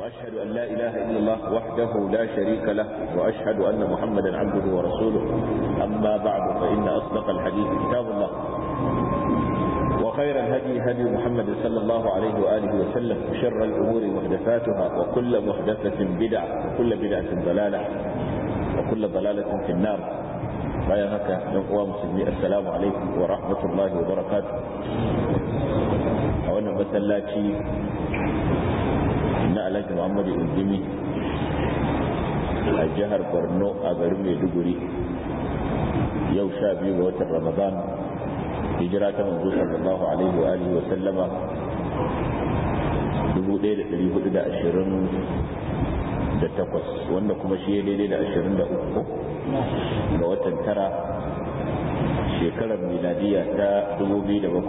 وأشهد أن لا إله إلا الله وحده لا شريك له وأشهد أن محمدا عبده ورسوله أما بعد فإن أصدق الحديث كتاب الله وخير الهدي هدي محمد صلى الله عليه وآله وسلم وشر الأمور محدثاتها وكل محدثة بدعة وكل بدعة ضلالة وكل ضلالة في النار bayan haka yan uwa musulmi assalamu alaikum wa rahmatullahi wa barakatuh a wannan masallaci na alhaji muhammadu indimi a jihar borno a garin maiduguri yau sha biyu ga watan ramadan hijira ta manzo sallallahu alaihi wa alihi wa sallama 1428 wanda kuma shi ya daidai da 23 ga watan tara shekarar miladiya ta 2007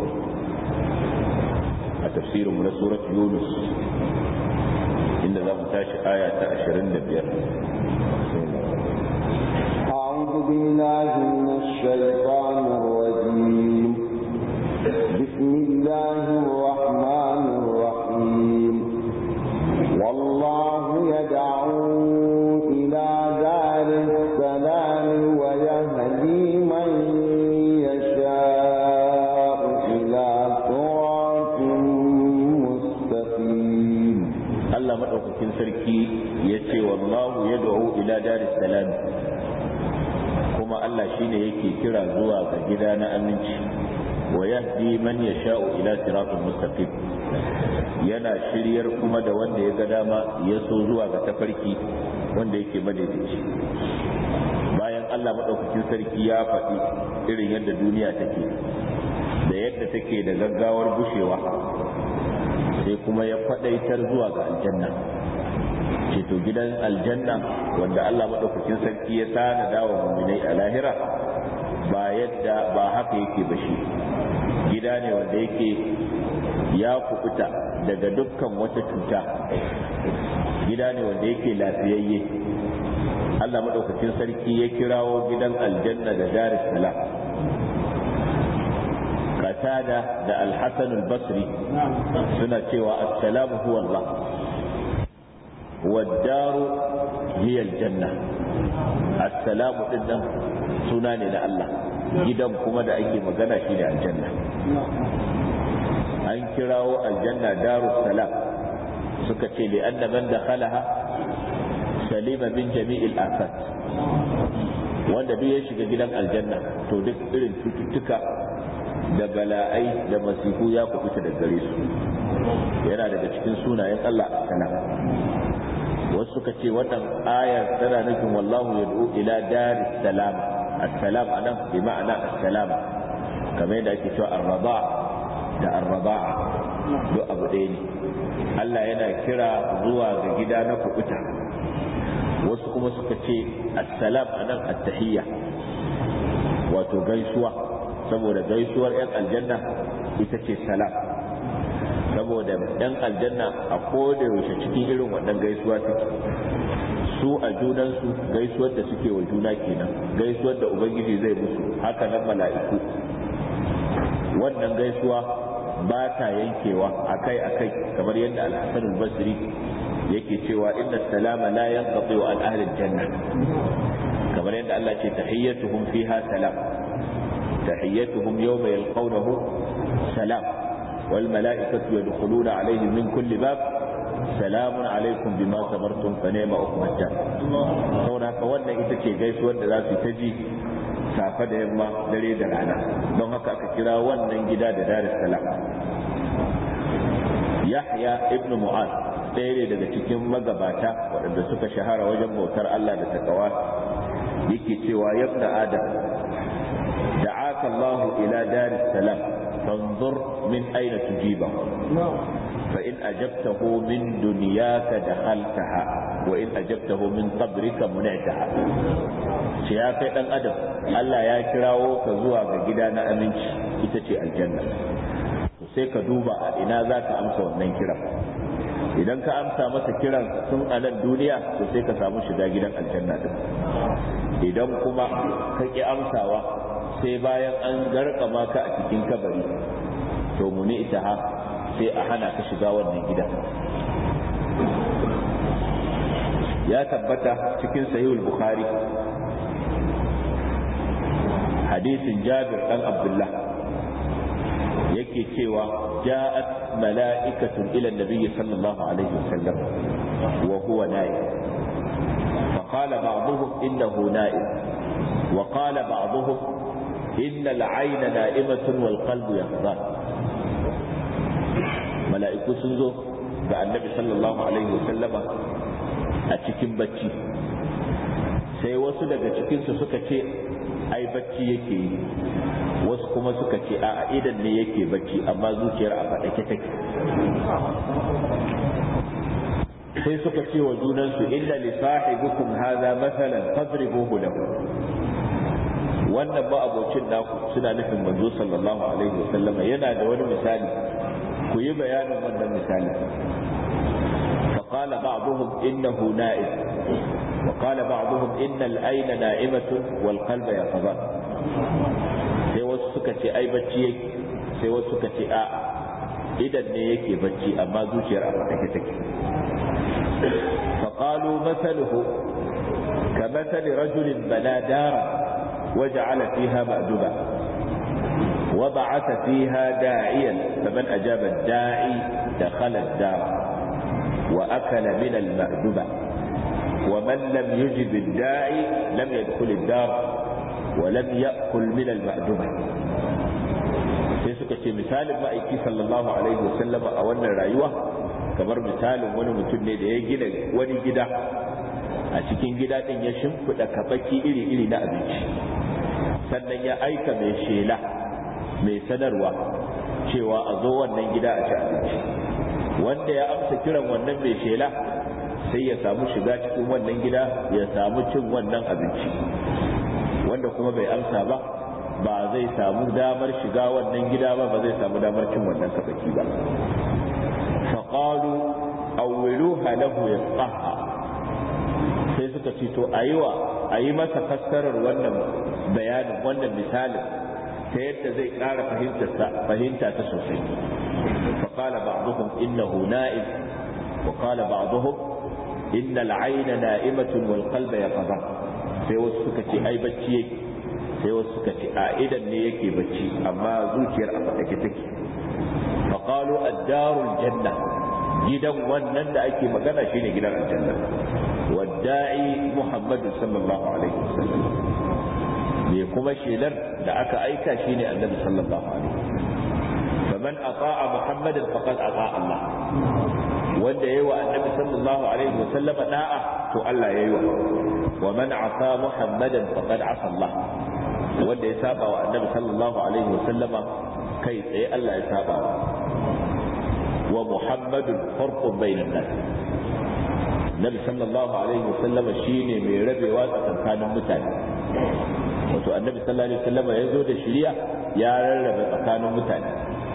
a tafsirinmu na surat yunus inda za mu tashi aya ta 25 أعوذ بالله من الشيطان الرجيم بسم الله الرحمن الرحيم والله يدعو إلى دار السلام ويهدي من يشاء إلى صراط مستقيم Allah maɗaukakin sarki ya ce wallahu ya ila daris salam kuma Allah shine yake kira zuwa ga gida na aminci wa yahdi man yasha'u ila siratal mustaqim yana shiryar kuma da wanda ya ga dama ya so zuwa ga tafarki wanda yake madaidaici bayan Allah maɗaukakin sarki ya faɗi irin yadda duniya take da yadda take da gaggawar bushewa sai kuma ya faɗaitar zuwa ga aljanna ceto gidan aljanna wanda Allah maɗaukakin sarki ya tana dawa muminai a lahira ba yadda ba haka yake ba shi gida ne wanda yake ya kubuta daga dukkan wata cuta gida ne wanda yake lafiyayye Allah maɗaukakin sarki ya kirawo gidan aljanna da daris salam qatada da al-hasan al-basri suna cewa assalamu huwa Allah والدار هي الجنة السلام dinnan suna ne na Allah gidan kuma da ake magana shi ne aljanna an kirawo aljanna darus salam suka ce li anna man dakhalaha salima min jami'il afat wanda duk ya shiga gidan aljanna to duk irin cututtuka da bala'ai da masifu ya kubuta da gare su yana daga cikin sunayen Allah salam wasu suka ce wannan ayar tana nufin wallahu yad'u ila daris salam assalam anan bi ma'ana assalam kamar yadda ake cewa arraba da arraba'a duk abu ɗaya ne Allah yana kira zuwa ga gida na kubuta wasu kuma suka ce assalam anan attahiyya wato gaisuwa saboda gaisuwar 'yan aljanna ita ce salam saboda yan aljanna a koda yaushe cikin irin wannan gaisuwa take su a junansu gaisuwar da suke wa juna kenan gaisuwar da ubangiji zai musu haka nan mala'iku wannan gaisuwa ba ta yankewa akai akai kamar yadda al-hasan al-basri yake cewa inna salama la yanqati an ahli janna kamar yadda Allah ce tahiyyatuhum fiha salam tahiyyatuhum yawma yalqawnahu salam والملائكة يدخلون عليهم من كل باب سلام عليكم بما صبرتم فنعم عقب الدار saboda haka wannan ita ce gaisuwar da za su ta ji safe da yamma dare da rana don haka aka kira wannan gida da daris salam yahya ibn mu'az ɗaya ne daga cikin magabata waɗanda suka shahara wajen bautar Allah da takawa yake cewa yabna adam da'aka Allah ila daris salam فانظر من أين تجيبه فإن أجبته من دنياك دخلتها وإن أجبته من قبرك منعتها ya kai dan adam Allah ya kirawo ka zuwa ga gida na aminci ita ce aljanna sai ka duba a ina za ka amsa wannan kiran idan ka amsa masa kiran tun a nan duniya to sai ka samu shiga gidan aljanna din idan kuma ka ki amsawa sai bayan an garkama ka a cikin kabari to muni ita ha sai a hana ka shiga wannan gida ya tabbata cikin sahihul bukhari hadisin jabir dan abdullah yake cewa ja'at mala'ikatun ila nabiyyi sallallahu alaihi wasallam wa huwa na'im فقال بعضهم إنه نائم وقال بعضهم إن العين نائمة والقلب يقظان ملائكة سنزو ga annabi sallallahu alaihi wasallama a cikin bacci sai wasu daga cikinsu suka ce ai bacci yake yi wasu kuma suka ce a idan ne yake bacci amma zuciyar a faɗake take sai suka ce wa junansu inna li sahibikum hadha mathalan fadribuhu lahu wannan ba abocin naku suna nufin manzo sallallahu alaihi wasallama yana da wani misali ku yi bayanin wannan misali فقال بعضهم إنه نائم وقال بعضهم إن الأين نائمة والقلب يقظان sai wasu suka ce ai bacci yake sai wasu suka ce a idan ne yake bacci amma zuciyar a fatake take فقالوا مثله كمثل رجل بنى دارا وجعل فيها مأدبا وبعث فيها داعيا فمن أجاب الداعي دخل الدار وأكل من المأدبة ومن لم يجب الداعي لم يدخل الدار ولم يأكل من المأدبة sai suka ce misalin ma'aiki sallallahu alaihi wasallam a wannan rayuwa kamar misalin wani mutum ne da ya gina wani gida a cikin gida din ya shimfiɗa kabaki iri-iri na abinci sannan ya aika mai shela mai sanarwa cewa a zo wannan gida a ci abinci wanda ya amsa kiran wannan mai shela sai ya samu shiga cikin wannan gida ya samu cin wannan abinci wanda kuma bai amsa ba ba zai samu damar shiga wannan gida ba ba zai samu damar cin wannan kabaki ba faƙalu awwiluha lahu yasqaha sai suka ce to ayiwa ayi masa fassarar wannan bayanin wannan misalin ta yadda zai ƙara fahimta ta sosai فقال بعضهم إنه نائم وقال بعضهم إن العين نائمة والقلب يقظان sai wasu suka ce ai bacci yake sai wasu suka ce a idan ne yake bacci amma zuciyar a fatake take faqalu ad-darul janna gidan wannan da ake magana shine gidan aljanna wadda'i muhammadu sallallahu alaihi wasallam me kuma shelar da aka aika shine annabi sallallahu alaihi wasallam faman ata'a muhammadan faqad ata'a Allah wanda yayi wa annabi sallallahu alaihi wasallam da'a to Allah yayi wa wa man asa muhammadan faqad asa Allah wanda ya saba wa annabi sallallahu alaihi wasallam kai tsaye Allah ya saba wa muhammadun farqun bainan nas nabi sallallahu alaihi wasallam shine mai rabewa tsakanin mutane wato annabi sallallahu alaihi wasallam ya zo da shari'a ya rarrabe tsakanin mutane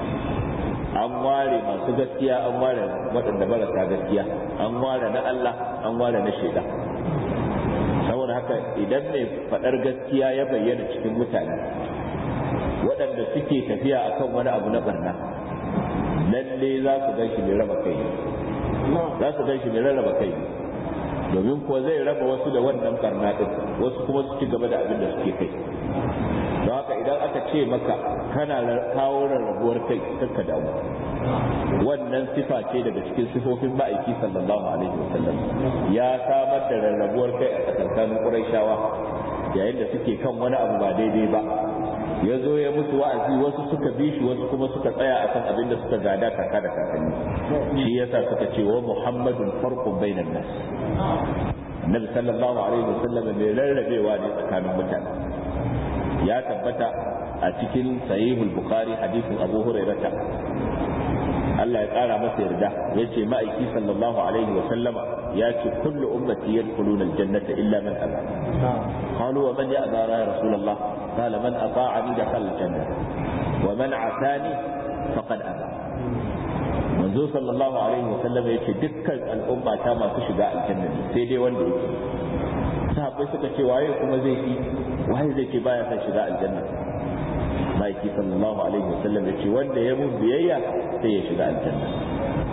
an ware masu gaskiya an ware waɗanda marasa gaskiya an ware na Allah an ware na shaida saboda haka idan mai faɗar gaskiya ya bayyana cikin mutane waɗanda suke tafiya akan wani abu na barna lalle za su gan shi mai raba kai za su gan shi mai rarraba kai domin kuwa zai raba wasu da wannan barna din wasu kuma su ci gaba da abin da suke kai don haka idan aka ce maka kana kawo rarrabuwar kai kanka damu wannan sifa ce daga cikin sifofin ma'aiki sallallahu alaihi wasallam ya samar da rarrabuwar kai a tsakankanin quraishawa yayin da suke kan wani abu ba daidai ba ya zo ya musu wa'azi wasu suka bi shi wasu kuma suka tsaya akan abin da suka gada kaka da kakanni shi yasa suka ce wa muhammadun farqun bainan nas annabi sallallahu alaihi wasallam mai rarrabewa ne tsakanin mutane ya tabbata a cikin sahihul bukhari hadisin abu hurairata Allah ya kara masa yarda ya ce ma'aiki sallallahu alaihi wa sallama ya ce kullu ummati yadkhuluna aljannata illa man aba qalu wa man ya'ba ya rasulullah qala man ata'ani dakhala aljanna wa man asani faqad aba manzo sallallahu alaihi wa sallama ya ce dukkan al'umma ta masu shiga aljanna sai dai wanda yake sahabbai suka ce waye kuma zai yi waye zai ce baya son shiga aljanna maiki sallallahu alaihi wasallam ya ce wanda ya mun biyayya sai ya shiga aljanna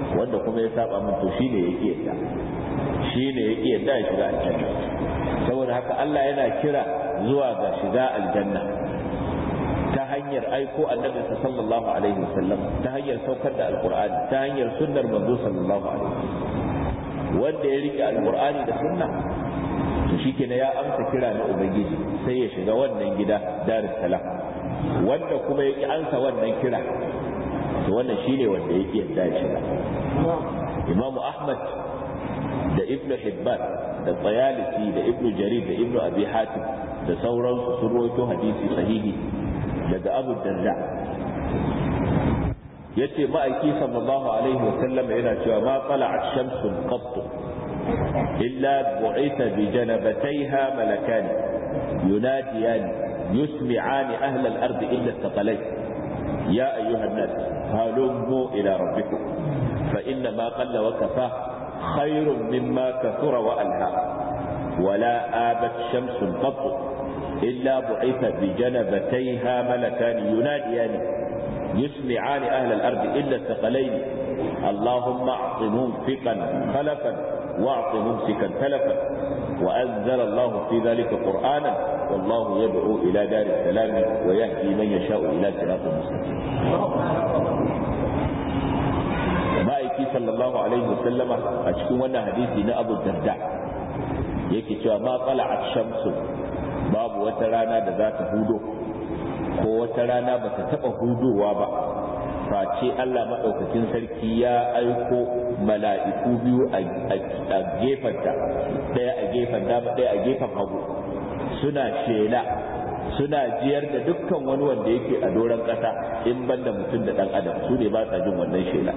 wanda kuma ya saba min to shine yake yadda shine yake yadda ya shiga aljanna saboda haka Allah yana kira zuwa ga shiga aljanna ta hanyar aiko annabi sallallahu alaihi wasallam ta hanyar saukar da alqur'ani ta hanyar sunnar manzo sallallahu alaihi wasallam wanda ya rike alqur'ani da sunna to shikenan ya amsa kira na ubangiji sai ya shiga wannan gida darus salam wanda kuma ya ki ansa wannan kira to wannan shine wanda ya ki yadda ya shiga imamu ahmad da ibnu hibban da tsayalisi da ibnu jarir da ibnu abi hatim da sauransu sun rawaito hadisi sahihi daga abu darda yace ma'aiki sallallahu alaihi wa sallam yana cewa ma tala'at shamsun qatt illa bu'itha bi janabatayha malakan yunadiyan يسمعان أهل الأرض إلا الثقلين يا أيها الناس هلموا إلى ربكم فإن ما قل وكفى خير مما كثر وألهى ولا آبت شمس قط إلا بعث بجنبتيها ملكان يناديان يسمعان أهل الأرض إلا الثقلين اللهم أعط ممسكا خلفا واعط ممسكا تلفا وأنزل الله في ذلك قرآنا والله يدعو إلى دار السلام ويهدي من يشاء إلى صراط مستقيم ma'aiki sallallahu alaihi wasallama a cikin wannan hadisi na abu darda yake cewa ma tsala'at shamsu babu wata rana da za ta hudo ko wata rana ba ta taɓa hudowa ba face Allah maɗaukakin sarki ya aiko mala'iku biyu a gefenta ɗaya a gefen dama ɗaya a gefen hagu suna shela suna jiyar da dukkan wani wanda yake a doron ƙasa in banda mutum da ɗan adam su ne ba sa jin wannan shela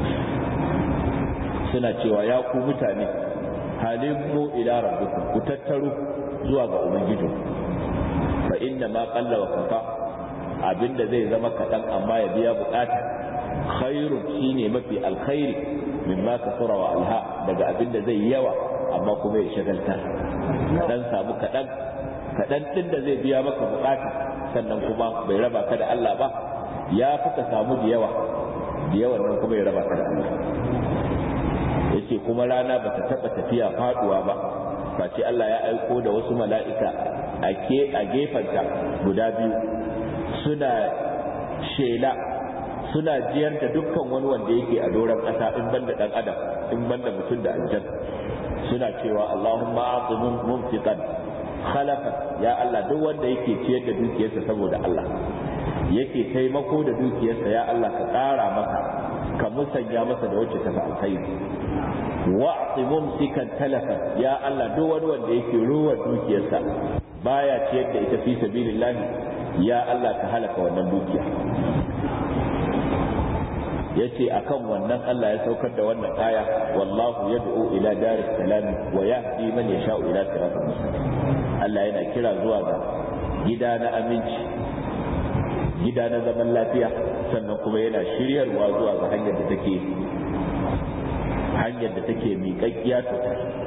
suna cewa ya ku mutane halin mu ila rabbikum ku tattaro zuwa ga ubangijin fa inna ma qalla wa kafa abinda zai zama kaɗan amma ya biya bukata khairun shine mafi alkhairi mimma kasura wa alha daga abinda zai yawa amma kuma ya shagalta kaɗan samu kaɗan kaɗan ɗin da zai biya maka bukata sannan kuma bai raba ka da Allah ba ya fi ka samu da yawa da yawan nan kuma ya raba ka da Allah yace kuma rana ba ta taɓa tafiya faduwa ba face Allah ya aiko da wasu mala'ika a gefenta guda biyu suna shela suna jiyar da dukkan wani wanda yake a doron ƙasa in banda ɗan adam in banda mutum da aljan suna cewa Allahumma a'timun mumtiqan khalafa ya Allah duk wanda yake ciyar da dukiyarsa saboda Allah yake taimako da dukiyarsa ya Allah ka ƙara masa ka musanya masa da wacce ta fi alkhairi wa'ti mumsikan talafa ya Allah duk wani wanda yake ruwa dukiyarsa baya ciyar da ita fi sabilillah ya Allah ka halaka wannan dukiya yace akan wannan Allah ya saukar da wannan aya wallahu yad'u ila daris salam wa yahdi man yasha'u ila siratal mustaqim Allah yana kira zuwa ga gida na aminci gida na zaman lafiya sannan kuma yana shiryarwa zuwa ga hanyar da take hanyar da take miƙaƙƙiya ta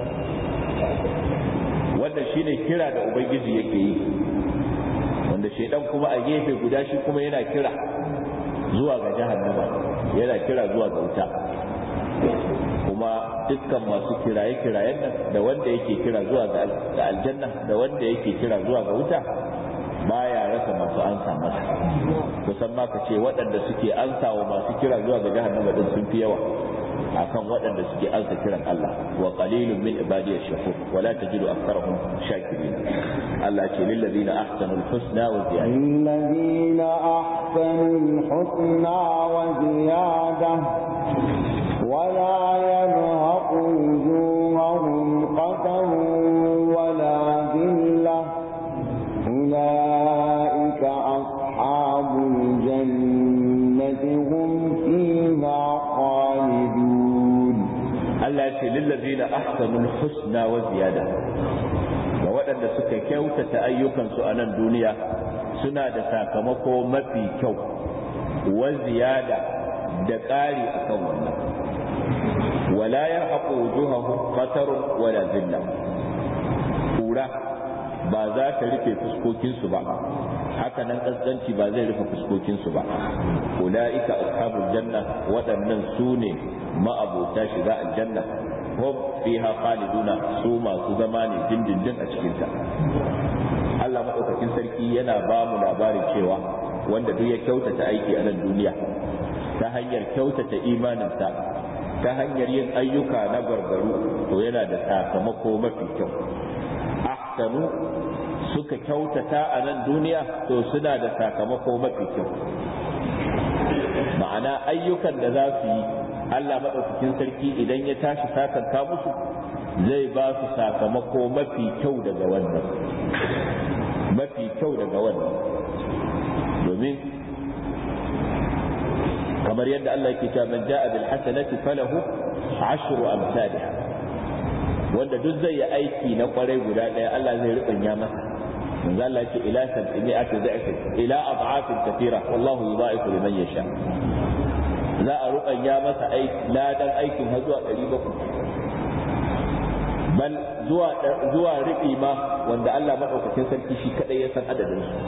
wannan shine kira da ubangiji yake yi wanda shaidan kuma a gefe guda shi kuma yana kira zuwa ga jahannama yana kira zuwa ga wuta kuma dukkan masu kiraye-kirayen nan da wanda yake kira zuwa ga aljanna da wanda yake kira zuwa ga wuta baya rasa masu ansa masa kusan ma ka ce waɗanda suke ansa wa masu kira zuwa ga jahannama din sun fi yawa akan waɗanda suke ansa kiran Allah wa qalilun min ibadiy shakur wa la tajidu aktharahum shakirin Allah ce lil ladina ahsanu al husna wa ziyada lil ladina ahsanu al husna wa ziyada wa la yarhaqu wujuhahum qatarun wa la dhillah أولئك أصحاب الجنة هم فيها خالدون Allah ya ce lillazina ahsanul husna wa ziyada ga waɗanda suka kyautata ayyukansu a nan duniya suna da sakamako mafi kyau wa ziyada da ƙari akan wannan wala yarhaqu wujuhahum qatarun wala zilla kura ba za ta rufe fuskokinsu ba haka nan kaskanci ba zai rufe fuskokinsu ba ula'ika ashabul janna waɗannan su ne ma'abota shiga aljanna hum fiha khaliduna su masu zama ne dindindin a cikinta Allah maɗaukakin sarki yana ba mu labarin cewa wanda duk ya kyautata aiki a nan duniya ta hanyar kyautata imaninsa ta hanyar yin ayyuka na gargaru to yana da sakamako mafi kyau ahsanu suka kyautata a nan duniya to suna da sakamako mafi kyau ma'ana ayyukan da za su yi Allah maɗaukakin sarki idan ya tashi sakanka musu zai ba su sakamako mafi kyau daga wannan mafi kyau daga wannan domin kamar yadda Allah yake cewa man ja'a bil hasanati falahu ashru amsalha wanda duk zai yi aiki na kwarai guda daya Allah zai rubanya masa manzo Allah yake ila sab'ati da'if ila ad'afin kathira wallahu yudha'ifu liman yasha za a rubanya masa aiki ladan aikin har zuwa 700 bal zuwa zuwa ribi ma wanda Allah madaukakin sarki shi kadai ya san adadin su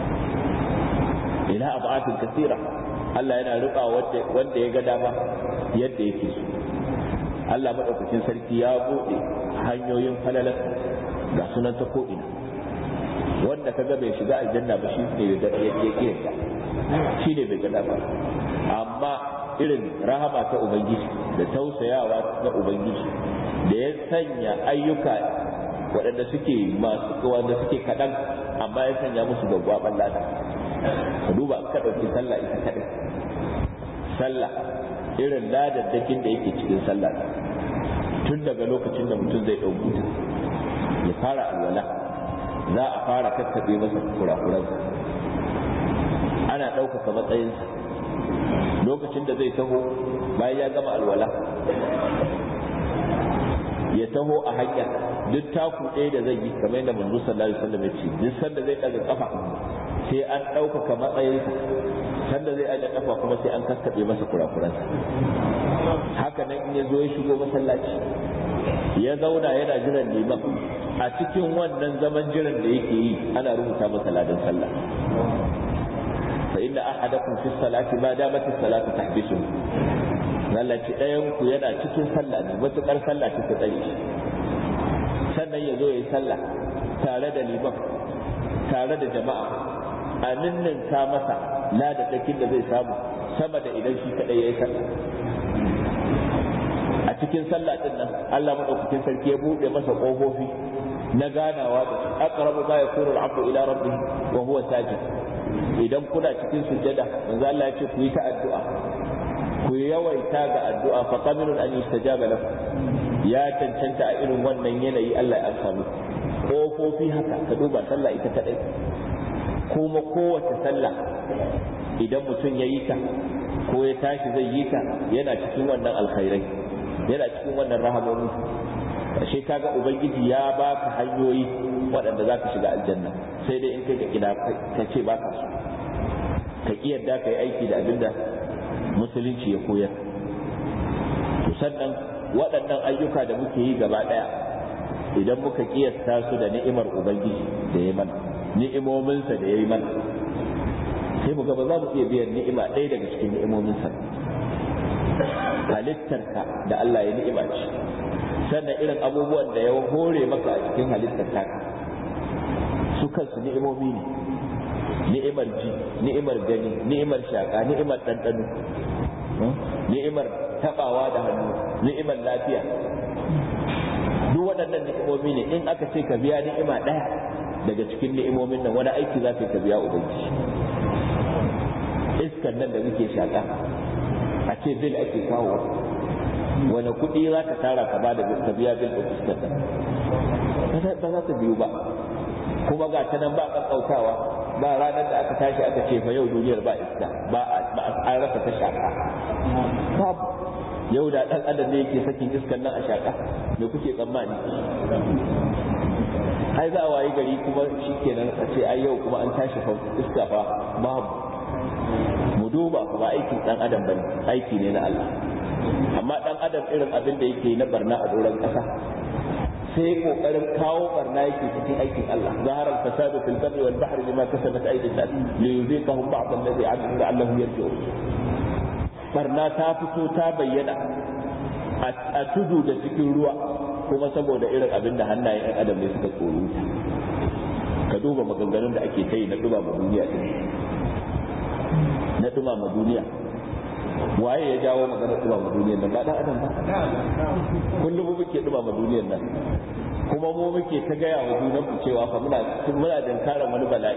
ila ad'afin kathira Allah yana riba wanda ya ga dama yadda yake so Allah madaukakin sarki ya bude hanyoyin falalar ga sunan ta ko'ina wanda ka ga bai shiga aljanna ba shi ne bai ya kiyarta shi ne bai gada ba amma irin rahama ta ubangiji da tausayawa na ubangiji da ya sanya ayyuka waɗanda suke masu wanda suke kaɗan amma ya sanya musu gwaggwaɓan lada ka duba ka ɗauki sallah ita kaɗai sallah irin ladaddakin da yake cikin sallah tun daga lokacin da mutum zai ɗauki ta ya fara alwala za a fara kakkaɓe masa kurakuransa ana ɗaukaka matsayinsa lokacin da zai taho bayan ya gama alwala ya taho a hanya duk taku ɗaya da zai yi kamar yadda manzo sallallahu alaihi wasallam ya ce duk sanda zai ɗaga kafa sai an ɗaukaka matsayinsa sanda zai aje kafa kuma sai an kakkaɓe masa kurakuransa haka nan in ya zo ya shigo masallaci ya zauna yana jiran liman a cikin wannan zaman jiran da yake yi ana rubuta masa ladan sallah fa inna ahadakum fi salati ma damat as-salatu tahbisu Allah ce ɗayan ku yana cikin sallah ne matukar sallah ta ta tsare shi sannan ya zo ya yi sallah tare da liman tare da jama'a a ninninka masa ladadakin da zai samu sama da idan shi kadai ya yi sallah a cikin sallah din nan Allah madaukakin sarki ya bude masa kofofi na ganawa da shi aqrabu ma yakunu al-'abdu ila rabbih wa huwa sajid idan kuna cikin sujjada manzo Allah ya ce ku yi ta addu'a ku yawaita ga addu'a fa qabilun an yustajaba lakum ya cancanta a irin wannan yanayi Allah ya amsa muku kofofi haka ka duba sallah ita kadai kuma kowace sallah idan mutum ya yi ta ko ya tashi zai yi ta yana cikin wannan alkhairai yana cikin wannan rahamomi ashe kaga ubangiji ya baka hanyoyi waɗanda za ka shiga aljanna sai dai in kai ka kida ka ce baka so ka ki yadda ka yi aiki da abinda musulunci ya koyar to sannan waɗannan ayyuka da muke yi gaba ɗaya idan muka kiyasta su da ni'imar ubangiji da ya mana ni'imominsa da ya yi mana sai mu ga ba za mu iya biyan ni'ima ɗaya daga cikin ni'imominsa halittarka da Allah ya ni'ima ce sannan irin abubuwan da ya hore maka a cikin halittar taka su kansu ni'imomi ne ni'imar ji ni'imar gani ni'imar shaka ni'imar ɗanɗano ni'imar tabawa da hannu ni'imar lafiya duk waɗannan ni'imomi ne in aka ce ka biya ni'ima ɗaya daga cikin ni'imomin nan wani aiki za ka biya ubangiji iskan nan da muke shaka a ce bil ake kawo wani kuɗi za ka tara ka ba da ka biya bil ɗin iskar nan ba za ta biyu ba kuma ga ta nan ba ƙaƙƙautawa ba ranar da aka tashi aka ce fa yau duniyar ba iska ba an rasa ta shaka babu yau da ɗan adam ne yake sakin iskar nan a shaka me kuke tsammani ai za a wayi gari kuma shikenan a ce ai yau kuma an tashi fa iska fa babu mu duba ba aikin ɗan adam bane aiki ne na Allah amma ɗan adam irin abin da yake na barna a doron ƙasa sai kokarin kawo barna yake cikin aikin Allah zahara al-fasadu fil barri wal bahri bima kasabat aydin nas li yuziqahum ba'd alladhi 'amilu la'allahum yarji'un barna ta fito ta bayyana a tudu da cikin ruwa kuma saboda irin abin da hannayen 'yan adam ne suka tsoro ka duba maganganun da ake ta yi na dumama duniya na dumama duniya waye ya jawo maganar dumama duniyar nan ba dan adam ba kullum muke dumama duniyar nan kuma mu muke ta gaya wa junanmu cewa fa muna muna dankaran wani bala'i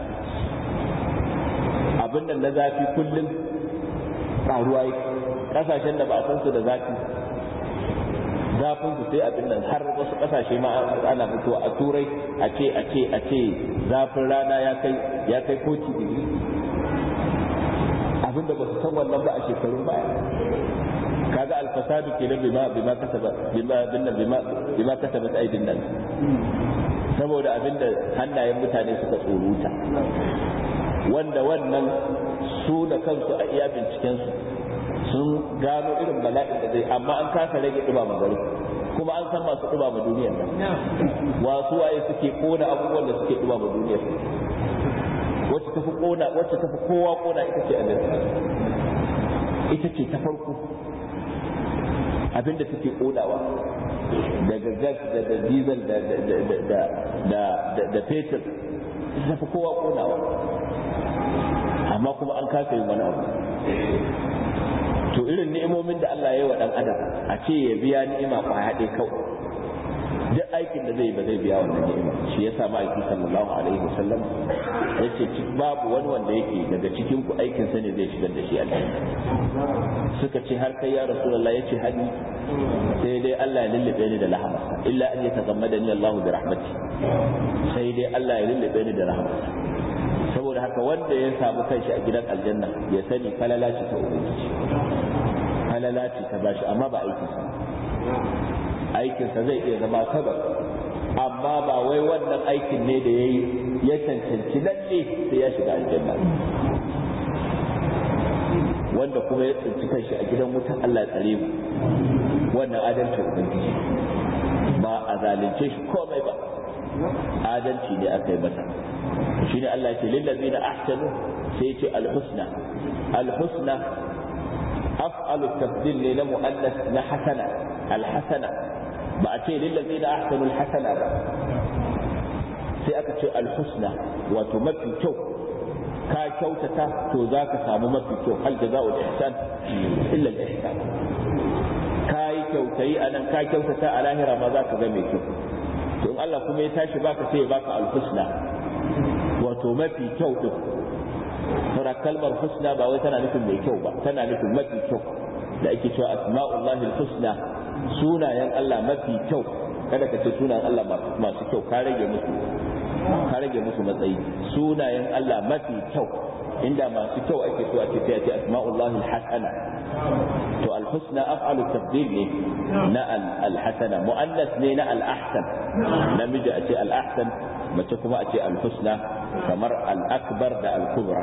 abin nan na zafi kullum ƙaruwa yake ƙasashen da ba a san su da zafi zafin su sai abin nan har wasu ƙasashe ma ana fitowa a turai a ce a ce a ce zafin rana ya kai ya kai koci digiri abin da ba su san wannan ba a shekarun baya kaga alfasadu kenan bima bima kasaba bima binna bima bima kasabat aidin nas saboda abinda hannayen mutane suka tsoruta wanda wannan su da kansu a iya binciken su sun gano irin bala'in da zai amma an kasa rage dumama gari kuma an san masu dumama duniyar nan wasu waye suke kona abubuwan da suke dumama duniyar wacce tafi kona wacce tafi kowa kona ita ce amerika ita ce ta farko abinda take kodawa daga gas da da diesel da da da da da fetur ita fi kowa kodawa amma kuma an kasa yin wani abu to irin ni'imomin da Allah ya yi wa dan adam a ce ya biya ni'ima kwaya ɗaya kawai duk aikin da zai ba zai biya wannan ni'ima shi yasa ma'aiki sallallahu alaihi wasallam yace babu wani wanda yake daga cikin ku aikin sa ne zai shigar da shi aljanna suka ce har kai ya rasulullah yace hadi sai dai Allah ya lullube ni da rahmarsa illa an yataghammadani Allah bi rahmati sai dai Allah ya lullube ni da rahmarsa saboda haka wanda ya samu kanshi a gidan aljanna ya sani falala ce ta ubangiji falala ce ta bashi amma ba aikinsa aikinsa zai iya zama sabab amma ba wai wannan aikin ne da ya yi ya cancanci lalle sai ya shiga aljanna wanda kuma ya tsinci kanshi a gidan wuta Allah ya tsare mu wannan adalci ubangiji ba a zalunce shi komai ba adalci ne aka yi masa shi ne Allah ya ce lillazina ahsanu sai ya ce alhusna alhusna af'alu tafdil ne na mu'annas na hasana alhasana ba a ce lillazina ahsanu alhasana ba sai aka ce alhusna wato mafi kyau ka kyautata to za ka samu mafi kyau hal jaza'ul ihsan illa al ihsan ka yi kyautayi a nan ka kyautata a lahira ma za ka ga mai kyau to in Allah kuma ya tashi baka sai ya baka alhusna wato mafi kyau din saboda kalmar husna ba wai tana nufin mai kyau ba tana nufin mafi kyau da ake cewa asma'ullahi husna sunayen Allah mafi kyau kada ka ce sunayen Allah masu kyau ka rage musu ka rage musu matsayi sunayen Allah mafi kyau inda masu kyau ake so ake sai a ce asma'ullahi hasana to alhusna af'alu tabdil ne na alhasana mu'annas ne na al-ahsan namiji a ce al-ahsan mace kuma a ce al-husna kamar al-akbar da al-kubra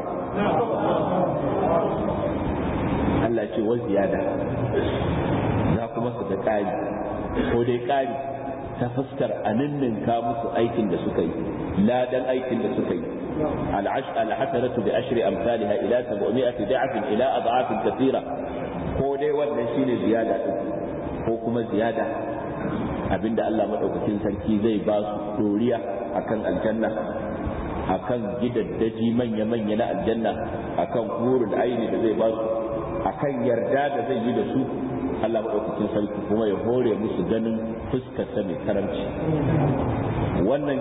Allah ce wa ziyada za kuma su ga ƙari ko dai ƙari ta fuskar a ninninka musu aikin da suka yi ladan aikin da suka yi الحسنة بعشر أمثالها إلى سبعمائة ضعف إلى أضعاف كثيرة ko dai wannan shine ziyada din ko kuma ziyada abinda Allah madaukakin sarki zai ba su doriya akan aljanna akan gidaddaji manya-manya na aljanna akan hurul aini da zai ba su akan yarda da zai yi da su Allah madaukakin sarki kuma ya hore musu ganin fuskar sa mai karamci wannan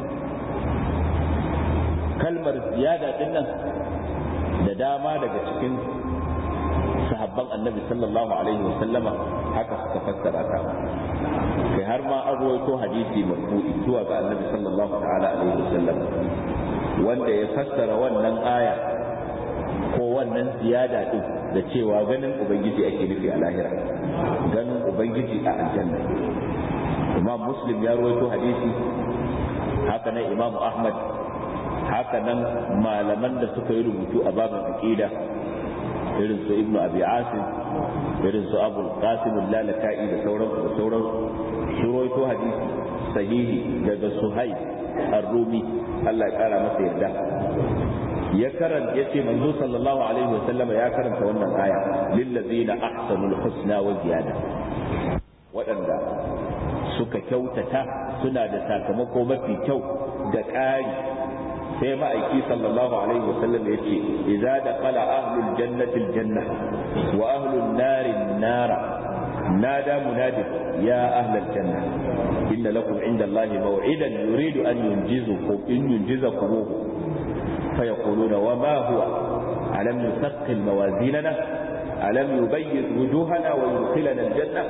kalmar ziyada din nan da dama daga cikin sahabban annabi sallallahu alaihi wa sallama haka suka fassara ta kai har ma an rawaito hadisi marfu'i zuwa ga annabi sallallahu ta'ala alaihi wa sallam wanda ya fassara wannan aya ko wannan ziyada din da cewa ganin ubangiji ake nufi a lahira ganin ubangiji a aljanna imam muslim ya rawaito hadisi haka nan imam ahmad haka nan malaman da suka yi rubutu a babin aqida irin su ibnu abi asim irin su abul qasim lalaka'i da sauran da sauran suroito hadisi sahihi daga suhaib ar-rumi Allah ya kara masa yarda ya karanta yace manzo sallallahu alaihi wa sallama ya karanta wannan aya lillazina ahsanul husna wa ziyada waɗanda suka kyautata suna da sakamako mafi kyau da ƙari sai ma'aiki sallallahu alaihi wasallam ya ce idza dakhala ahlul jannati aljanna wa ahlun nari nara nada munadi ya ahlal janna inna lakum inda allahi maw'idan yuridu an yunjizukum in yunjizakum فيقولون وما هو ألم يثقل موازيننا ألم يبيض وجوهنا ويدخلنا الجنة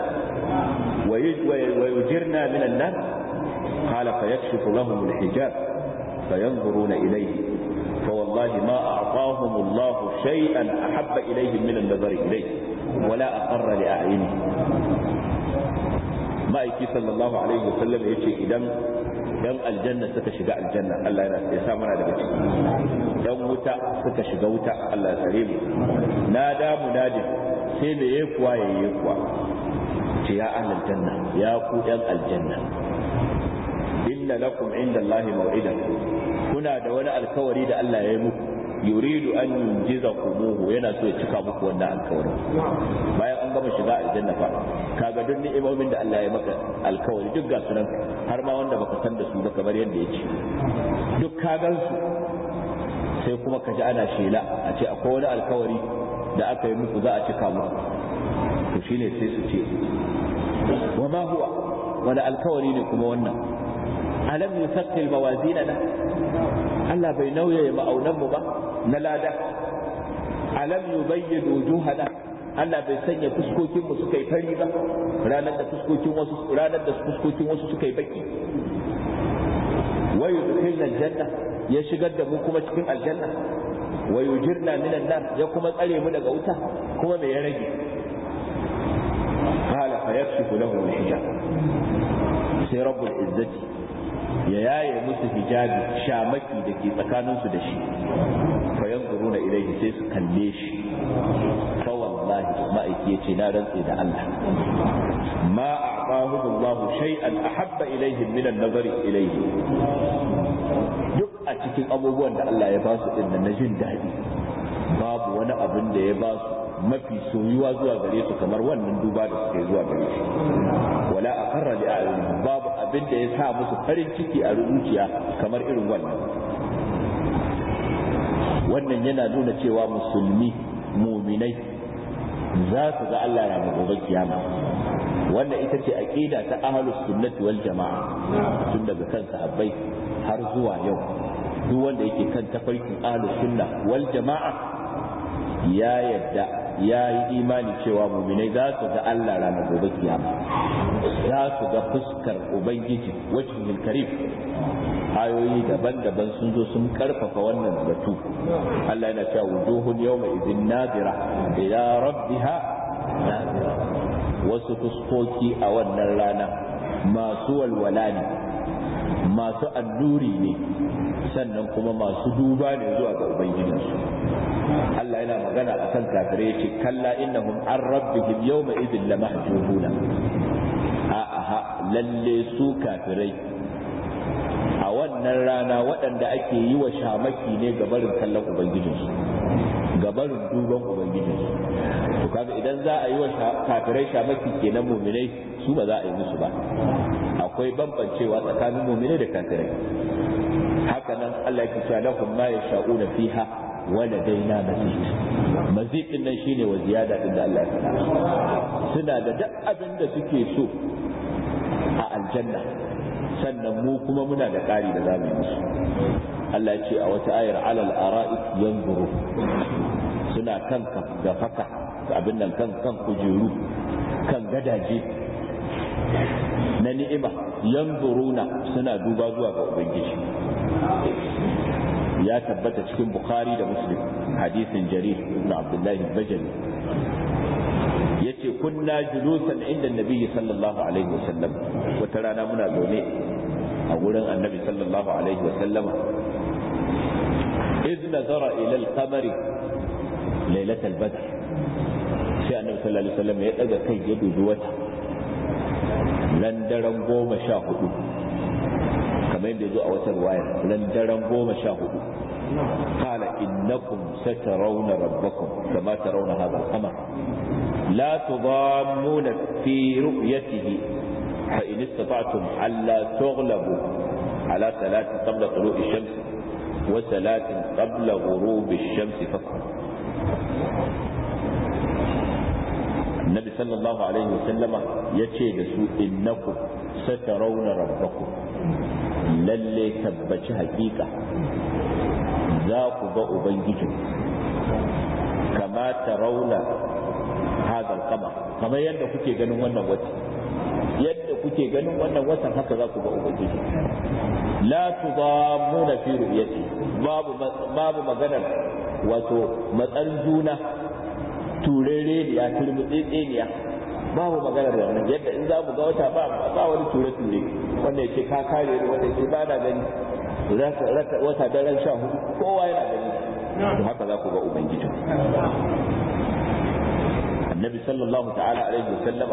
ويجرنا من النار قال فيكشف لهم الحجاب فينظرون إليه فوالله ما أعطاهم الله شيئا أحب إليهم من النظر إليه ولا أقر لأعينهم ما يكي صلى الله عليه وسلم يجي إذا dan aljanna suka shiga aljanna Allah yana ya sa mana daga ciki dan wuta suka shiga wuta Allah ya sare mu na da munadin sai me yayi kuwa yayi kuwa ce ya ahlal janna ya ku dan aljanna inna lakum inda Allah maw'idan kuna da wani alkawari da Allah ya yi muku yuridu an yunjizakumuhu yana so ya cika muku wannan alkawarin bayan an gama shiga aljanna fa kaga duk ni'imomin da Allah ya maka alkawari duk ga sunan har ma wanda baka san da su ba kamar yadda ya ce duk ka gan su sai kuma ka ji ana shela a ce akwai wani alkawari da aka yi muku za a cika muku to shine sai su ce wa ma huwa wani alkawari ne kuma wannan alam yusaqqil mawazinana Allah bai nauye ma'aunan mu ba na lada alam yubayyid wujuhana Allah bai sanya fuskokin mu suka yi fari ba ranar da fuskokin wasu ranar da fuskokin wasu suka yi baki wa yudkhilna aljanna ya shigar da mu kuma cikin aljanna wa yujirna minan nar ya kuma tsare mu daga wuta kuma me ya rage qala fa yakshifu lahu al-hijab sai rabbul izzati ya yaye musu hijabi shamaki da ke tsakaninsu da shi fa yanzuruna ilayhi sai su kalle shi fa wallahi ma'aiki yace na rantse da Allah ma a'tahu Allah shay'an ahabba ilayhi min an-nazar ilayhi duk a cikin abubuwan da Allah ya ba su din na jin daɗi babu wani abin da ya ba su mafi soyuwa zuwa gare su kamar wannan duba da suke zuwa gare shi wala aqarra li a'yunihim babu abin da ya sa musu farin ciki a zuciya kamar irin wannan wannan yana nuna cewa musulmi muminai za su ga Allah ranar gobe kiyama wannan ita ce aqida ta ahlus sunnati wal jama'a tun daga kan sahabbai har zuwa yau duk wanda yake kan tafarkin ahlus sunna wal jama'a ya yadda ya yi imani cewa muminai za su ga Allah ranar gobe kiyama za su ga fuskar ubangiji wajhul karim ayoyi daban-daban sun zo sun karfafa wannan batu Allah yana cewa wujuhun yawma idhin nadira ila rabbiha nadira wasu fuskoki a wannan rana masu walwala ne masu annuri ne sannan kuma masu duba ne zuwa ga ubangijinsu Allah yana magana a kan kafirai ya ce kalla innahum an rabbihim yawma idin la mahjubuna a aha lalle su kafirai a wannan rana waɗanda ake yi wa shamaki ne ga barin kallon ubangijinsu ga barin duban ubangijinsu to kaga idan za a yi wa kafirai shamaki kenan muminai su ba za a yi musu ba akwai bambancewa tsakanin muminai da kafirai haka nan Allah ya ce lahum ma yasha'una fiha ولدينا مزيد مزيد din nan shine wa ziyada din da Allah ya faɗa suna da duk abin da suke so a aljanna sannan mu kuma muna da ƙari da zamu yi musu Allah ya ce a wata ayar alal ara'ik yanzuru suna kan da faka abin nan kan kan kujeru kan gadaje na ni'ima yanzuruna suna duba zuwa ga ubangiji ya tabbata cikin bukhari da muslim hadisin jarir ibn abdullahi bajali yace kunna julusan inda nabiyyi sallallahu alaihi wasallam wata rana muna zaune a gurin annabi sallallahu alaihi wasallam إذ نظر إلى القمر ليلة البدر sai annabi sallallahu alaihi wasallam ya daga kai ya dubi wata nan daren goma sha hudu kamar yadda ya zo a wata ruwaya nan daren goma sha hudu قال إنكم سترون ربكم كما ترون هذا القمر لا تضامون في رؤيته فإن استطعتم ألا تغلبوا على ثلاث قبل طلوع الشمس وثلاث قبل غروب الشمس فقط النبي صلى الله عليه وسلم يتشي دسو إنكم سترون ربكم للي تبتش حقيقة ذاك بأ بنجيكم كما ترون هذا القمر كما يندى كتي ganin wannan wata yadda kuke ganin wannan watan haka za ku ga ubangiji la tudammuna fi ru'yati babu babu maganar wato matsar juna turere ya turmutsetseniya babu maganar wannan yadda in za mu ga wata ba ba wani ture ture wanda yake ka kare ni wanda yake ba na gani wata daren sha hudu kowa yana gani to haka za ku ga ubangiji annabi sallallahu ta'ala alaihi wasallama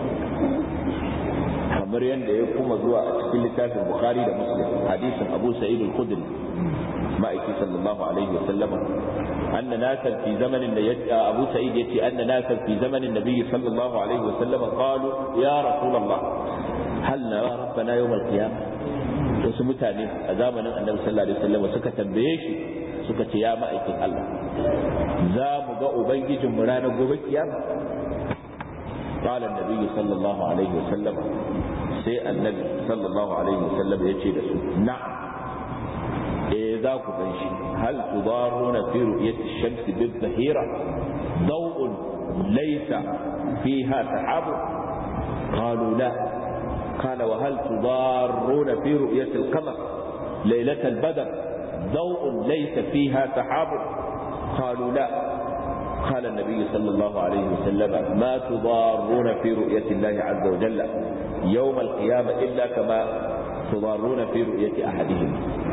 kamar yadda ya kuma zuwa a cikin littafin bukhari da muslim hadisin abu sa'id al-khudri ma'aiki sallallahu alaihi wasallama anna nasan fi zamanin da abu sa'id yace anna nasan fi zamanin nabiy sallallahu alaihi wasallama qalu ya rasulullah hal nara rabbana yawm al-qiyamah wasu mutane a zamanin annabi sallallahu alaihi wasallama suka tambaye shi suka ce ya ma'aikin Allah za mu ga ubangijin mu ranar gobe kiyama قال النبي صلى الله عليه وسلم سي النبي صلى الله عليه وسلم يجي دسو نعم إذا كنش هل تضارون في رؤية الشمس بالظهيرة ضوء ليس فيها سحاب قالوا لا قال وهل تضارون في رؤية القمر ليلة البدر ضوء ليس فيها سحاب قالوا لا قال النبي صلى الله عليه وسلم ما تضارون في رؤية الله عز وجل يوم القيامة إلا كما تضارون في رؤية أحدهم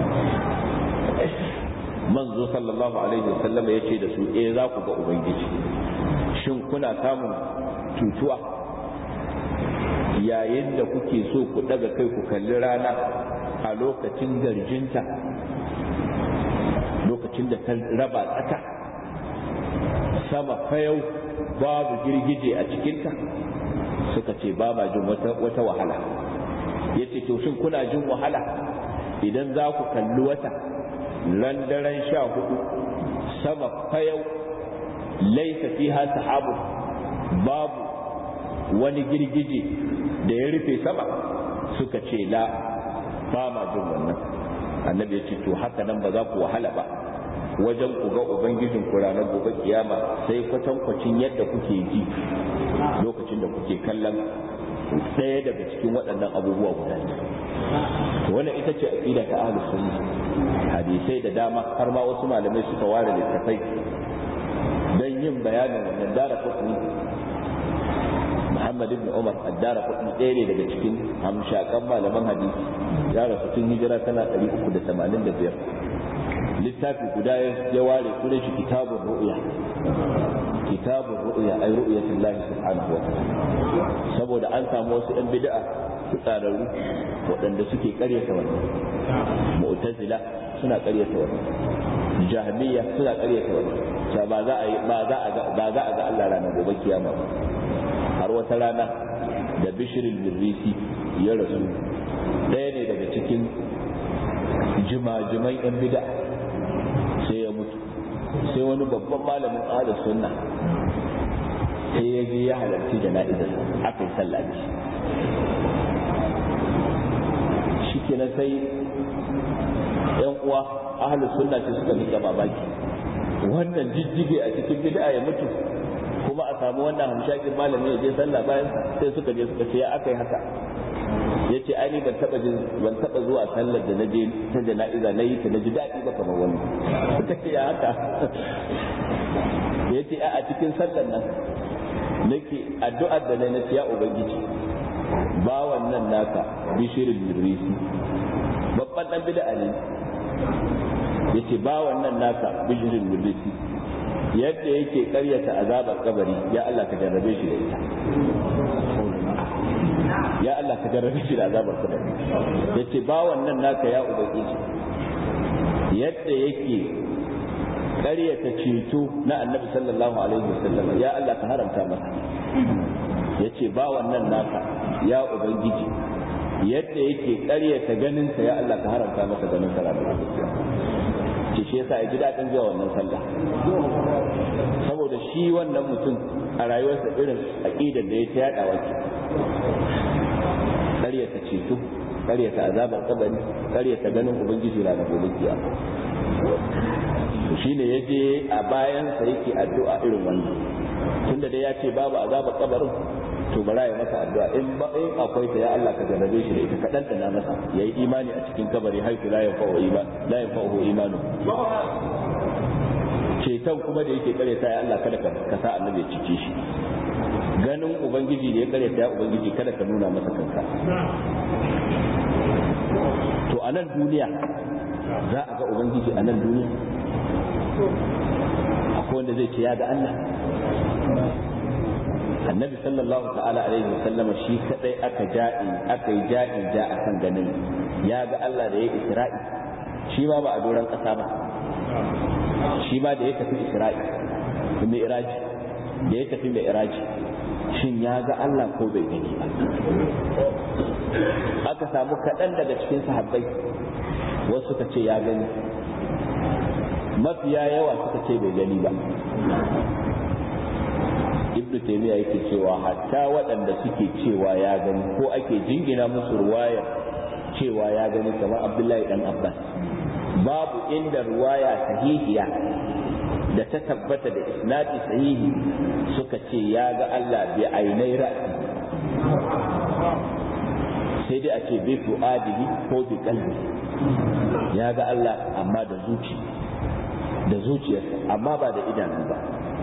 منذ صلى الله عليه وسلم يشي da su eh za ku ga ubangiji shin kuna samun cutuwa yayin da kuke so ku daga kai ku kalli rana a lokacin garjinta lokacin da ta raba tsaka sama fayau babu girgije a cikinta suka ce ba ma jin wata wahala ya ce to shin kuna jin wahala idan za ku kalli wata ran daren sha hudu sama fayau laisa fiha sahabu babu wani girgije da ya rufe sama suka ce la ba ma jin wannan annabi ya ce to haka nan ba za ku wahala ba wajen ku ga ubangijin ku ranar gobe kiyama sai kwatankwacin yadda kuke ji lokacin da kuke kallon ɗaya daga cikin waɗannan abubuwa guda to wannan ita ce aqida ta ahlus sunna hadisai da dama har ma wasu malamai suka ware littafai dan yin bayanin wannan dara kutni Muhammad ibn Umar addara kutni ɗaya ne daga cikin hamshakan malaman hadisi ya rasu tun hijira tana 385 littafi guda ya ware sunan shi kitabun ru'ya kitabun ru'ya ay ru'yatul lahi subhanahu wa ta'ala saboda an samu wasu ɗan bid'a su tsararru waɗanda suke ƙaryata wannan mu'tazila suna ƙaryata wannan jahmiya suna ƙaryata wannan cewa ba za a yi ba za a ga ba za a ga Allah ranar gobe kiyama ba har wata rana da bishirin mirrisi ya rasu ɗaya ne daga cikin jimajiman 'yan bid'a sai ya mutu sai wani babban malamin ala sunna sai ya je ya halarci jana'izar aka yi sallah da shi kenan sai yan uwa ahlus sunna ce suka nika mamaki wannan jijjige a cikin bid'a ya mutu kuma a samu wannan hamshakin malami ya je sallah bayan sai suka je suka ce ya aka yi haka ya ce ai ban taba jin ban taba zuwa sallar da naje ta jana'iza na yi ta naji daɗi ba kamar wani ta ce ya haka ya ce a cikin sallar nan nake addu'ar da na ya ubangiji ba wannan naka bishirin mirrisi babban dan bid'a ne ya ce ba wannan naka bishirin mirrisi yadda yake karyata azabar kabari ya Allah ka jarrabe shi da ita ya Allah ka jarrabe shi da azabar kabari yace ba wannan naka ya ubangiji yadda yake ƙaryata ceto na annabi sallallahu alaihi wasallam ya Allah ka haramta masa yace ba wannan naka ya ubangiji yadda yake ƙaryata ganinsa ya Allah ka haramta masa ganin sa ranar ce shi yasa ya ji daɗin zuwa wannan sallah saboda shi wannan mutum a rayuwarsa irin aƙidar da ya ta yaɗawa ke ƙaryata ceto ƙaryata azabar kabari ƙaryata ganin ubangiji ranar gobe kiyama shi ne ya je a bayansa yake addu'a irin wannan tunda dai ya ce babu azabar kabarin to bara ya masa addu'a in ba in akwai ta ya Allah ka jarrabe shi da ita kadan da na masa yayi imani a cikin kabari haitu la yanfa'u iman la yanfa'u imanu ceton kuma da yake kare ta ya Allah kada ka sa annabi ya cice shi ganin ubangiji da ya kare ta ya ubangiji kada ka nuna masa kanka to a nan duniya za a ga ubangiji a nan duniya akwai wanda zai ce ya ga Allah annabi sallallahu ta'ala alaihi wasallama shi kadai aka ja'i aka yi ja'i ja akan ganin ya ga Allah da ya isra'i shi ma ba a doron kasa ba shi ma da ya tafi isra'i mai iraji da ya tafi mai iraji shin ya ga Allah ko bai gani ba aka samu kaɗan daga cikin sahabbai wasu suka ce ya gani mafiya yawa suka ce bai gani ba ibn taymiya yake cewa hatta waɗanda suke cewa ya gani ko ake jingina musu ruwayar cewa ya gani kamar abdullahi dan abbas babu inda ruwaya sahihiya da ta tabbata da isnadi sahihi suka ce ya ga Allah bi ainai ra'si sai dai a ce bi fu'adihi ko bi qalbi ya ga Allah amma da zuci da zuciyarsa amma ba da idanu ba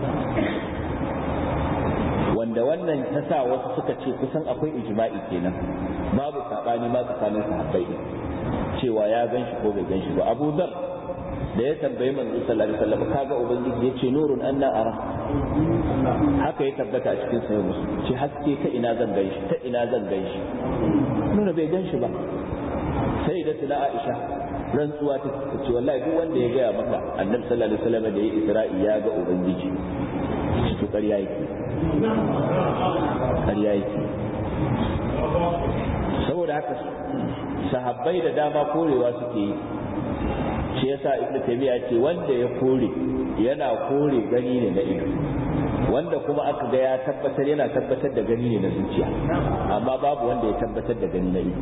wanda wannan ta sa wasu suka ce kusan akwai ijma'i kenan babu sabani ma tsakanin sahabbai din cewa ya gan shi ko bai gan shi ba Abu Dhar da ya tambayi manzo sallallahu alaihi wasallam kaga ubangiji yace nurun anna ara haka ya tabbata a cikin sahih muslim ce haske ta ina zan gan shi ta ina zan gan shi nuna bai gan shi ba sai da tuna Aisha rantsuwa ta ce wallahi duk wanda ya gaya maka annabi sallallahu alaihi wasallam da ya isra'i ya ga ubangiji shi to ƙarya yake ƙarya yake saboda haka sahabbai da dama korewa suke yi shi yasa ibnu taymiya ce wanda ya kore yana kore gani ne na ido wanda kuma aka ga ya tabbatar yana tabbatar da gani ne na zuciya amma babu wanda ya tabbatar da gani na ido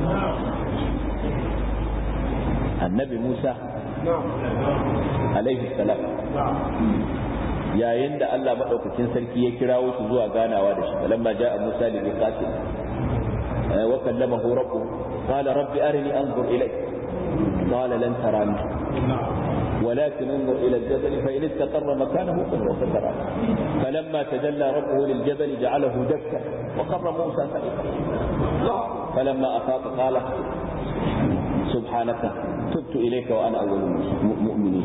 annabi musa alaihi salam yayin da Allah maɗaukakin sarki ya kirawo shi zuwa ganawa da shi falamma ja'a Musa li miqatin wa kallamahu rabbuhu qala rabbi arini anzur ilayk qala lan tarani ولكن انظر الى الجبل فان استقر مكانه فسوف تراني فلما تجلى ربه للجبل جعله دكا وقر موسى سائقا فلما افاق قال سبحانك تبت اليك وانا اول المؤمنين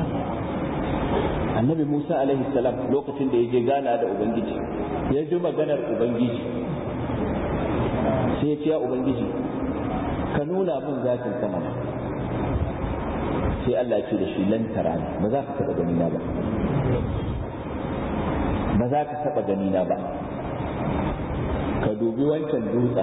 annabi Musa alaihi salam lokacin da ya je gana da Ubangiji ya ji maganar Ubangiji sai ya ce ya Ubangiji ka nuna min zatin sama sai Allah ya ce da shi lan tarani ba za ka taba gani na ba ba za ka taba gani na ba ka dubi wancan dutsen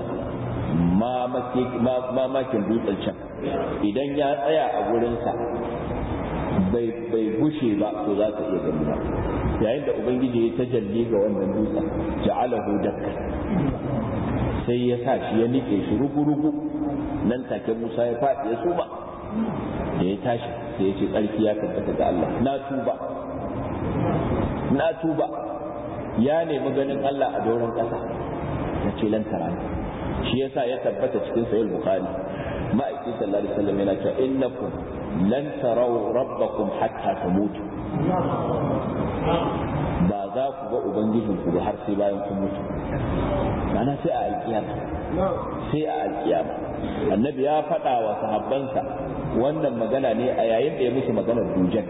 mamakin dutsen can idan ya tsaya a gurinsa bai gushe ba to za ka iya gani ba yayin da ubangiji ya tajalli ga wannan dutsen ja'alahu dakka sai ya sa shi ya nike shi rugu-rugu nan take Musa ya faɗi ya suma da ya tashi sai ya ce tsarki ya tabbata ga Allah na tuba na tuba ya nemi ganin Allah a doron ƙasa na ce lan shi yasa ya tabbata cikin sahih bukhari ma'aikin sallallahu alaihi wasallam yana cewa innakum lan tarau rabbakum hatta tamutu ba za ku ga ubangijinku ba har sai bayan kun mutu mana sai a alkiyama sai a alkiyama annabi ya faɗa wa sahabbansa wannan magana ne a yayin da ya musu maganar dujan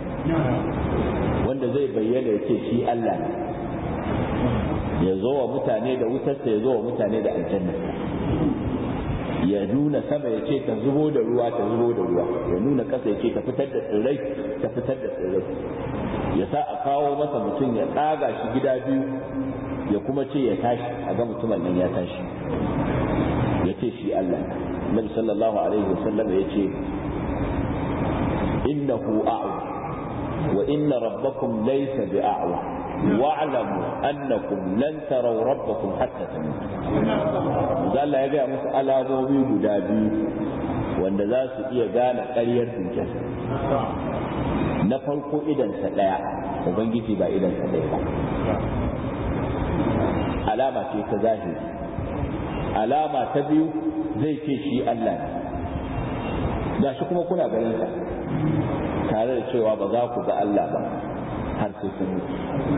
wanda zai bayyana ya ce shi Allah ne ya zo wa mutane da wutarsa ya zo wa mutane da aljanna ya nuna sama ya ce ta zubo da ruwa ta zubo da ruwa ya nuna ƙasa ya ce ta fitar da tsirrai ta fitar da tsirrai ya sa a kawo masa mutum ya tsaga shi gida biyu ya kuma ce ya tashi a ga mutumin nan ya tashi ya ce shi Allah Nabi sallallahu alaihi wasallam ya ce innahu a'wa wa inna rabbakum laysa bi'a'wa wa'lamu annakum lan taraw rabbakum hatta tamutu Allah ya ga musu alamomi guda biyu wanda za su iya gane ƙaryar dujjal na farko idansa ɗaya ubangiji ba idansa ɗaya ba alama ce ta zahiri alama ta biyu zai ce shi Allah ne ga shi kuma kuna ganin sa tare da cewa ba za ku ga Allah ba har sai sun mutu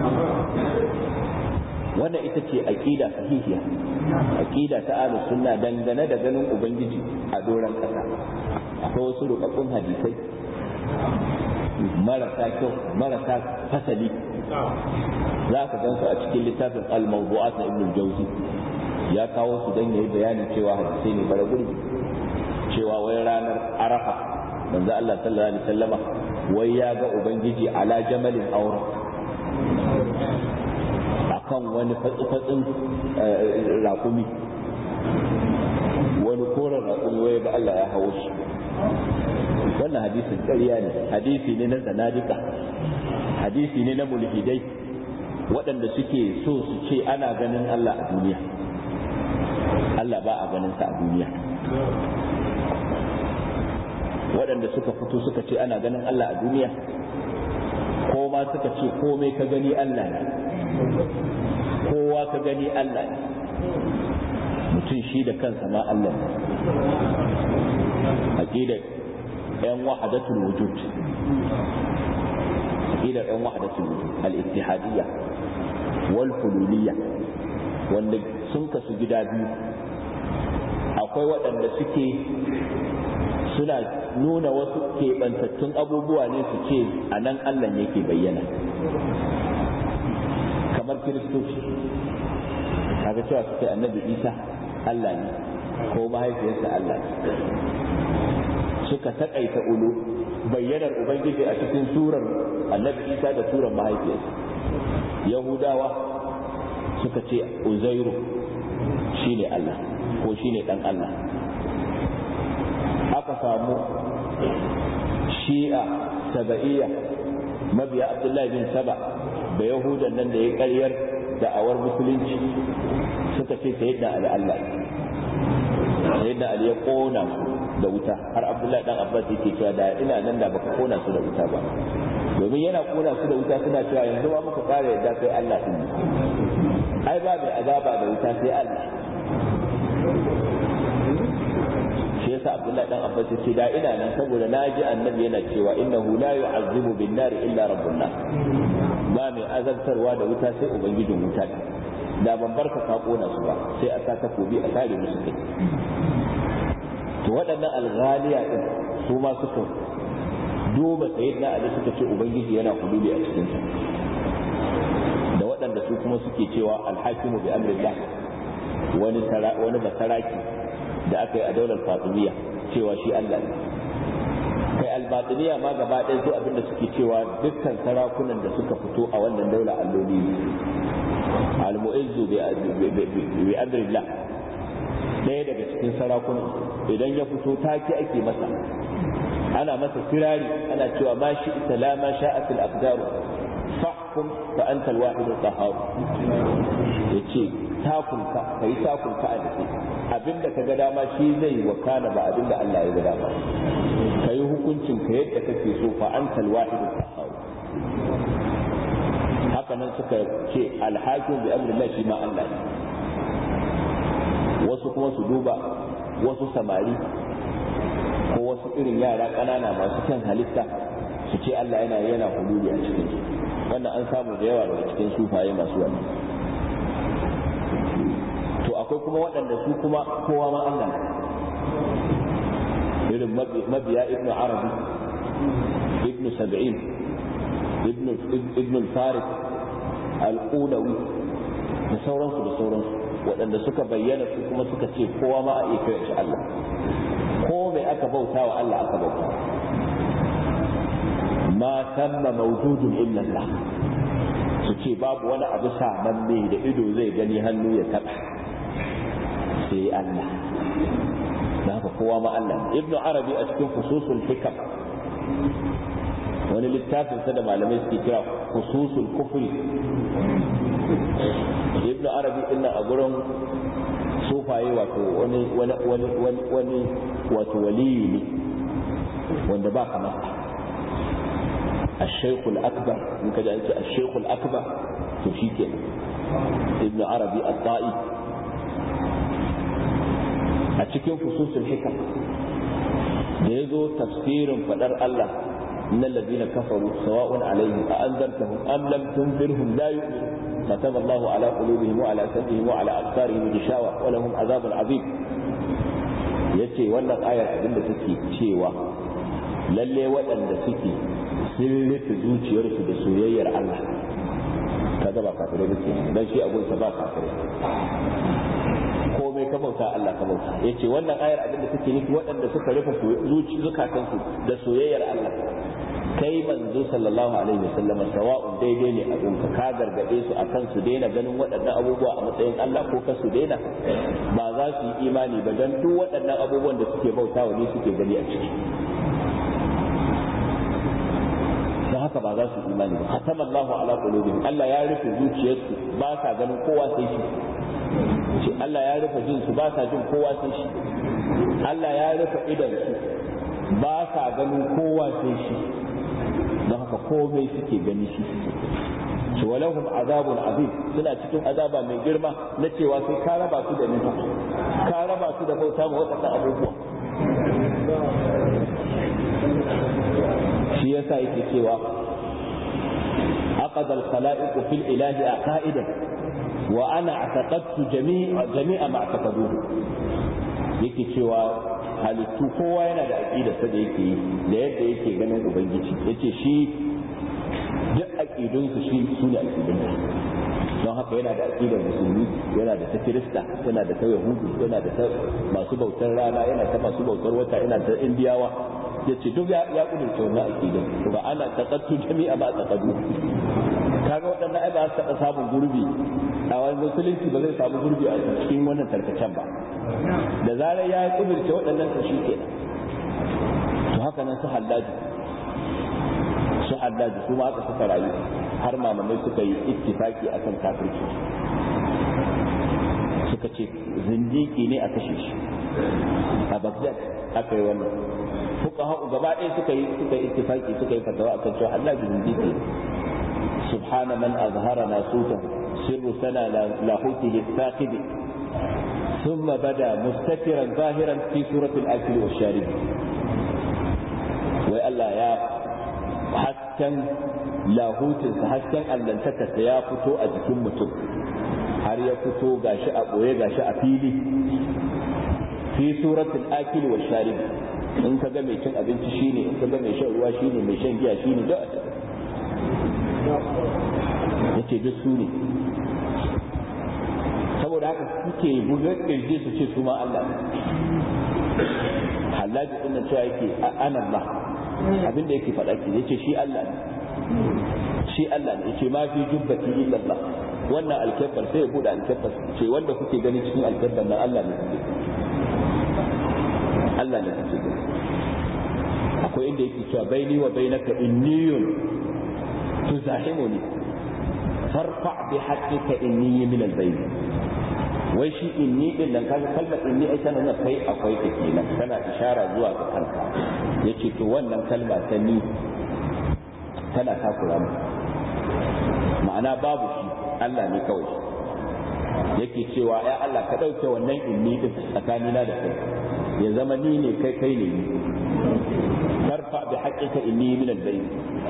wannan ita ce aqida sahihiya aqida ta ahlus sunna dangane da ganin ubangiji a doran kasa akwai wasu rubabbun hadisai marasa kyau marasa fasali za ka gansu a cikin littafin al-mawdu'at na ibn jauzi ya kawo su dan yayi bayanin cewa hadisai ne bara gurbi cewa wai ranar arafa manzo Allah sallallahu alaihi wasallama wai ya ga ubangiji ala jamalin aura akan wani fatsi-fatsin raƙumi wani koren raƙumi wai ga Allah ya hawo shi wannan hadisin ƙarya ne hadisi ne na zanadika hadisi ne na mulhidai waɗanda suke so su ce ana ganin Allah a duniya Allah ba a ganin sa a duniya waɗanda suka fito suka ce ana ganin Allah a duniya ko ma suka ce komai ka gani Allah ne kowa ka gani Allah ne mutum shi da kansa ma Allah ne aqidar yan wahadatul wujud aqidar yan wahadatul wujud al-ittihadiyya wal hululiyya wanda sun kasu gida biyu akwai waɗanda suke suna nuna wasu keɓantattun abubuwa ne su ce a nan Allah yake bayyana kamar kiristoci kaga cewa suke annabi isa Allah ne ko mahaifiyarsa Allah ne suka taƙaita ulu bayyanar ubangiji a cikin surar annabi isa da surar mahaifiyarsa yahudawa suka ce uzairu shine Allah ko shine dan Allah aka samu shi'a saba'iyya mabiya abdullahi bin saba da yahudan nan da ya karyar da'awar musulunci suka ce sayyidina ali Allah sayyidina ali ya kona da wuta har abdullahi dan abbas yake cewa da ina nan da baka kona su da wuta ba domin yana kona su da wuta suna cewa yanzu ba muka kare yadda kai Allah din ai ba mai azaba da wuta sai Allah shi yasa abdullahi dan abbas yace da ina nan saboda na ji annabi yana cewa innahu la yu'azzibu bin nar illa rabbun nar ba mai azabtarwa da wuta sai ubangijin wuta da ban barka ka kona su ba sai a sa takobi a kare musu kai to waɗannan alghaliya din su ma suka duba sayyidina ali suka ce ubangiji yana hududi a cikin sa da waɗanda su kuma suke cewa alhakimu bi amrillah wani wani basaraki da aka yi a daular fatimiyya cewa shi Allah ne kai albatiniya ma gaba ɗaya su abinda suke cewa dukkan sarakunan da suka fito a wannan daula alloli ne almu'izzu bi amrillah ɗaya daga cikin sarakunan idan ya fito take ake masa ana masa kirari ana cewa ma shi ita la ma sha'at al-aqdaru fahkum fa anta al-wahid al-qahhar yace takunka kai takunka a dake abinda ka ga dama shi zai wakana ba abinda Allah ya ga dama kai hukuncin ka yadda kake so fa anta al-wahid al-qahhar haka nan suka ce al-hakim bi amrillah shi ma Allah ne wasu kuma su duba wasu samari ko wasu irin yara ƙanana masu kyan halitta su ce Allah yana yana hululi a cikin su wannan an samu da yawa daga cikin sufaye masu wannan to akwai kuma waɗanda su kuma kowa ma Allah ne irin mabiya ibn arabi ibn sab'in ibn ibn farid al-qulawi da sauransu da sauransu waɗanda suka bayyana su kuma suka ce kowa ma a iya kira shi Allah ko mai aka bauta wa Allah aka bauta ma tamma mawjudun illa Allah su ce babu wani abu samanne da ido zai gani hannu ya taɓa sai Allah da haka kowa ma Allah ibnu arabi a cikin fususul hikam wani littafin sa da malamai suke kira fususul kufri ibnu arabi din a gurin sufaye wato wani wani wani wani wani wato waliyi ne wanda ba kamar الشيخ الأكبر من كذا الشيخ الأكبر تشيك ابن عربي الطائي أتشكين فصوص الحكم لذو تفسير فدر الله إن الذين كفروا سواء عليهم أأنذرتهم أم لم تنذرهم لا يؤمنون ختم الله على قلوبهم وعلى سمعهم وعلى أبصارهم غشاوة ولهم عذاب عظيم yace wannan ayar abin da take cewa lalle waɗanda suke sun rufe zuciyarsu da soyayyar Allah kaga ba kafirai ba ke dan shi abunsa ba kafirai komai ka bauta Allah ka bauta yace wannan ayar abin da take nufi waɗanda suka rufe zuci zukatansu da soyayyar Allah kai manzo sallallahu alaihi wasallam sawa'un daidai ne abun ka ka gargade su akan su daina ganin waɗannan abubuwa a matsayin Allah ko ka su daina ba za su yi imani ba dan duk waɗannan abubuwan da suke bautawa ne suke gani a ciki don haka ba za su imani ba hatama Allahu ala qulubihim Allah ya rufe zuciyarsu ba sa ganin kowa sai shi shi Allah ya rufe jin su ba sa jin kowa sai shi Allah ya rufe idan su ba sa ganin kowa sai shi don haka komai suke gani shi shi walahum azabun azim suna cikin azaba mai girma na cewa sai ka raba su da nufa ka raba su da bauta ma waɗannan abubuwa shi yasa yake cewa aqada al-khala'iq fil ilahi aqaidan wa ana i'taqadtu jami'a jami'a ma i'taqaduhu yake cewa halittu kowa yana da aqidar sa da yake yi da yadda yake ganin ubangiji yace shi duk aqidun su shi su ne aqidun don haka yana da aqidar musulmi yana da ta kirista yana da ta yahudu yana da ta masu bautar rana yana ta masu bautar wata yana ta indiyawa ya ce duk ya kudurce wannan aqidar ba ana taqattu jami'a ma taqaddu kaga waɗannan ai ba su taɓa samun gurbi a wani musulunci ba zai samu gurbi a cikin wannan tarkacen ba da zarar ya kudurce waɗannan to shi ke to haka nan su hallaji su hallaji su ma aka suka rayu har mamamai suka yi ittifaki akan kafirci suka ce zindiki ne a kashe shi a Baghdad aka yi wannan fuqaha gaba ɗaya suka yi suka yi ittifaki suka yi fatawa akan cewa Allah zindiki subhana man azhara nasuta sirru sana lahutihi thaqib ثم بدا مستترا ظاهرا في سورة الأكل والشارب وألا يا hasken lahutinsa hasken allantakarsa ya fito a jikin mutum har ya fito gashi a ɓoye gashi a fili fi suratul akili wa sharib in ka ga mai cin abinci shine in ka ga mai shan ruwa shine mai shan giya shine da yace duk su ne saboda haka suke bugar kirji su ce su ma Allah halaji din nan cewa yake ana Allah abin da yake faɗa ke yace shi Allah ne shi Allah ne yace ma fi jubbati illa Allah wannan alkabbar sai ya bude alkabbar ce wanda kuke gani cikin alkabbar nan Allah ne kuke Allah ne kuke gani akwai inda yake cewa baini wa bainaka inniyun tuzahimuni farfa bi haqqika inni min al-bayn wai shi inni din nan kaga kalmar inni ai tana nuna kai akwai ta kenan tana ishara zuwa ga kanka yace to wannan kalma ta ni tana takura mu ma'ana babu shi Allah ne kawai yake cewa ya Allah ka dauke wannan inni din tsakanina da kai ya zama ni ne kai kai ne ni farfa bi haqqika inni min al-bayn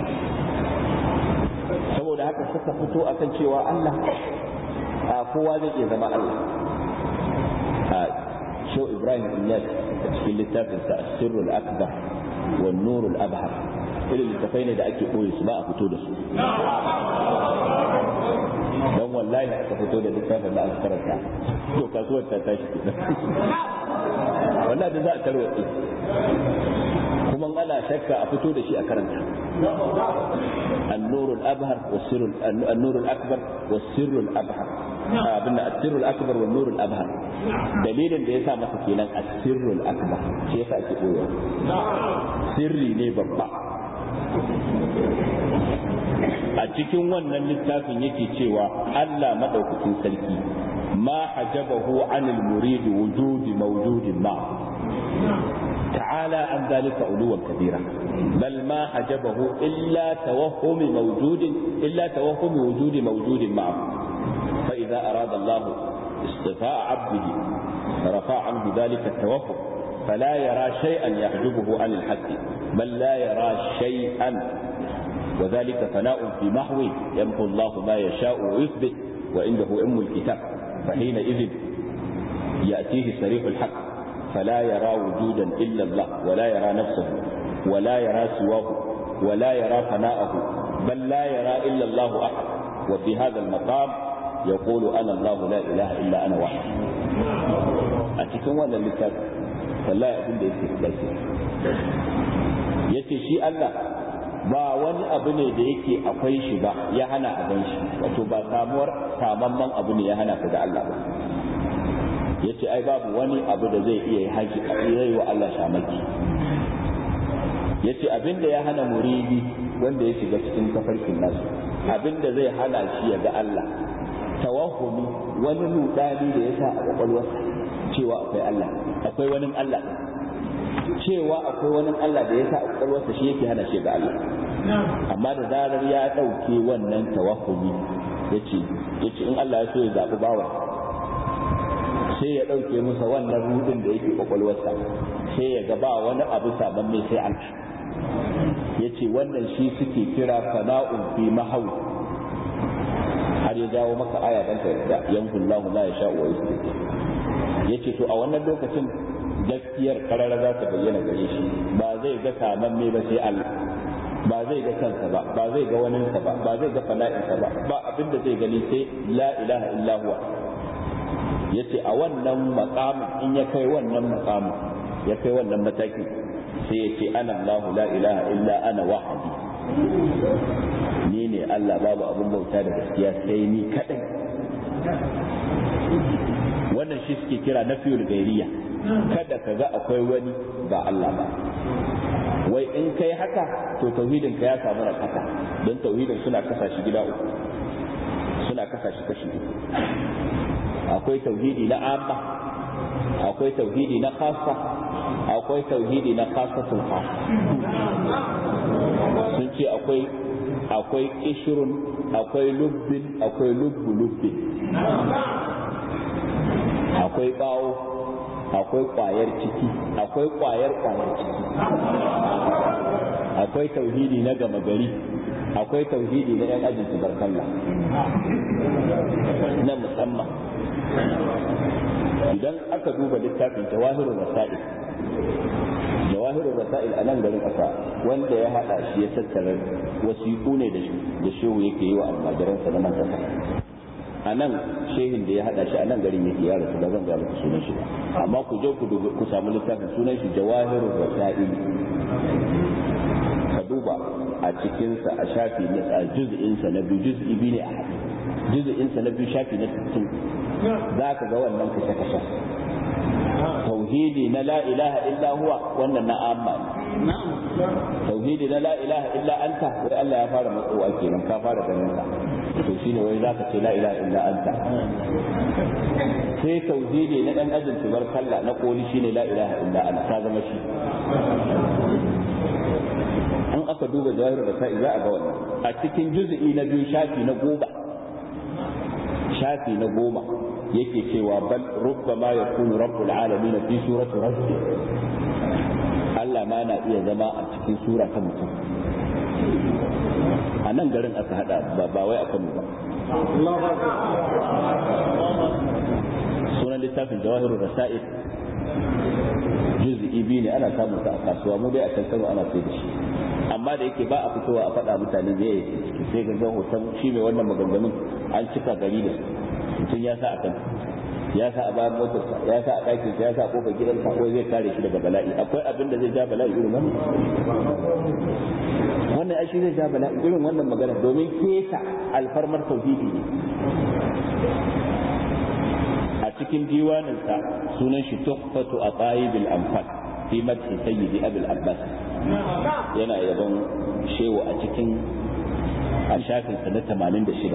saboda haka suka fito akan cewa Allah a kowa zai iya zama Allah a shau Ibrahim Inyas a cikin littafinsa a sirrul akbar wa nurul abhar irin littafai ne da ake ɓoye su ba a fito da su don wallahi aka fito da littafin da aka karanta to kasuwar ta tashi wallahi da za a tarwatse kuma ana shakka a fito da shi a karanta النور الأبهر والسر النور الأكبر والسر الأبهر abin da asirrul akbar wa nurul abhar dalilin da yasa masa kenan asirrul akbar shi yasa ake koyo sirri ne babba a cikin wannan littafin yake cewa Allah madaukakin sarki ma hajabahu anil murid wujudi mawjudin ma تعالى عن ذلك علوا كبيرا بل ما حجبه إلا توهم موجود إلا توهم وجود موجود معه فإذا أراد الله اصطفاء عبده رفع عنه ذلك التوهم فلا يرى شيئا يحجبه عن الحق بل لا يرى شيئا وذلك فناء في محو يمحو الله ما يشاء ويثبت وعنده أم الكتاب فحينئذ يأتيه صريح الحق فلا يرى وجودا إلا الله ولا يرى نفسه ولا يرى سواه ولا يرى فناءه بل لا يرى إلا الله أحد وفي هذا المقام يقول أنا الله لا إله إلا أنا واحد أتكون ولا لكاد فلا يقول لي يسير yace shi Allah ba wani abu ne da yake akwai shi ba ya hana a gan shi wato ba samuwar samamman abu ne ya hana ka da Allah ba ya ce ai babu wani abu da zai iya haji zai wa Allah shamaki ya ce abinda ya hana muridi wanda ya shiga cikin tafarkin nasu abinda zai hana shi ya ga Allah tawahumi wani rudani da ya sa a kwakwalwarsa cewa akwai Allah akwai wani Allah cewa akwai wani Allah da ya sa a kwakwalwarsa shi yake hana shi ga Allah amma da zarar ya ɗauke wannan tawahumi ya ce in Allah ya so ya zaɓi bawa sai ya ɗauke masa wannan rudin da yake kwakwalwarsa sai ya ga ba wani abu sabon mai sai Allah ya ce wannan shi suke kira fana'un fi mahau har ya jawo maka aya dan da yankun lahu la ya sha'u wa ya ce to a wannan lokacin gaskiyar karara za ta bayyana gare shi ba zai ga saman mai ba sai Allah ba zai ga kansa ba ba zai ga waninsa ba ba zai ga fana'insa ba ba abinda zai gani sai la ilaha illa huwa ya ce a wannan makamin in ya kai wannan makamin ya kai wannan matakin sai ya ce ana Allah la ilaha illa ana wahadi ni ne Allah babu abin bauta da gaskiya sai ni kadai wannan shi suke kira na fiyul gairiya kada ka ga akwai wani ba Allah ba wai in kai haka to tauhidin ka ya samu rakata don tauhidin suna kasa shi gida uku suna kasa shi kashi uku akwai tauhidi na amma akwai tauhidi na khassa akwai tauhidi na khassatul khas sun ce akwai akwai kishirun akwai lubbin akwai lubbu lubbin akwai bawo akwai kwayar ciki akwai kwayar kwayar ciki akwai tauhidi na gama gari akwai tauhidi na yan ajin tubarkalla na musamman idan aka duba littafin jawahirul rasail jawahirul rasail a nan garin ƙasa wanda ya haɗa shi ya tattara wasiƙu ne da shehu yake yi wa almajiransa na nan ƙasa a nan shehin da ya haɗa shi a nan garin yake ya rasu ba zan ga muku sunan shi ba amma ku je ku samu littafin sunan shi jawahirul rasail ka duba a cikinsa a shafi na a juz'insa na biyu juz'i biyu ne a haɗe juz'insa na biyu shafi na 60 za ka ga wannan kashe-kashe tauhidi na la ilaha illa huwa wannan na amma ne tauhidi na la ilaha illa anta wai Allah ya fara matsowa kenan ka fara ganin ka to shine wai zaka ce la ilaha illa anta sai tauhidi na dan ajin tubar kalla na koli shine la ilaha illa anta ta zama shi an aka duba jawahir da sa'i za a ga wannan a cikin juz'i na biyu shafi na goma shafi na goma yake cewa bal rubbama yakunu rabbul alamin fi surati rajul Allah ma na iya zama a cikin sura ta mutum a nan garin aka hada ba ba wai a Kano ba sunan littafin jawahirul rasail juz'i biyu ne ana samun sa a kasuwa mu dai a can Kano ana sai da shi amma da yake ba a fitowa a faɗa mutane me yake ciki sai ga hoton shi mai wannan maganganun an cika gari da mutum ya sa a kan ya sa a bayan motarsa ya sa a ɗakin ya sa a kofar gidansa ko zai kare shi daga bala'i akwai abin da zai ja bala'i irin wannan wannan ai shi zai ja bala'i irin wannan magana domin kesa alfarmar tauhidi ne a cikin diwaninsa sunan shi tuhfatu a tsayibil amfan fi madhi sayyidi abul abbas yana yabon shewa a cikin a shafinsa na 86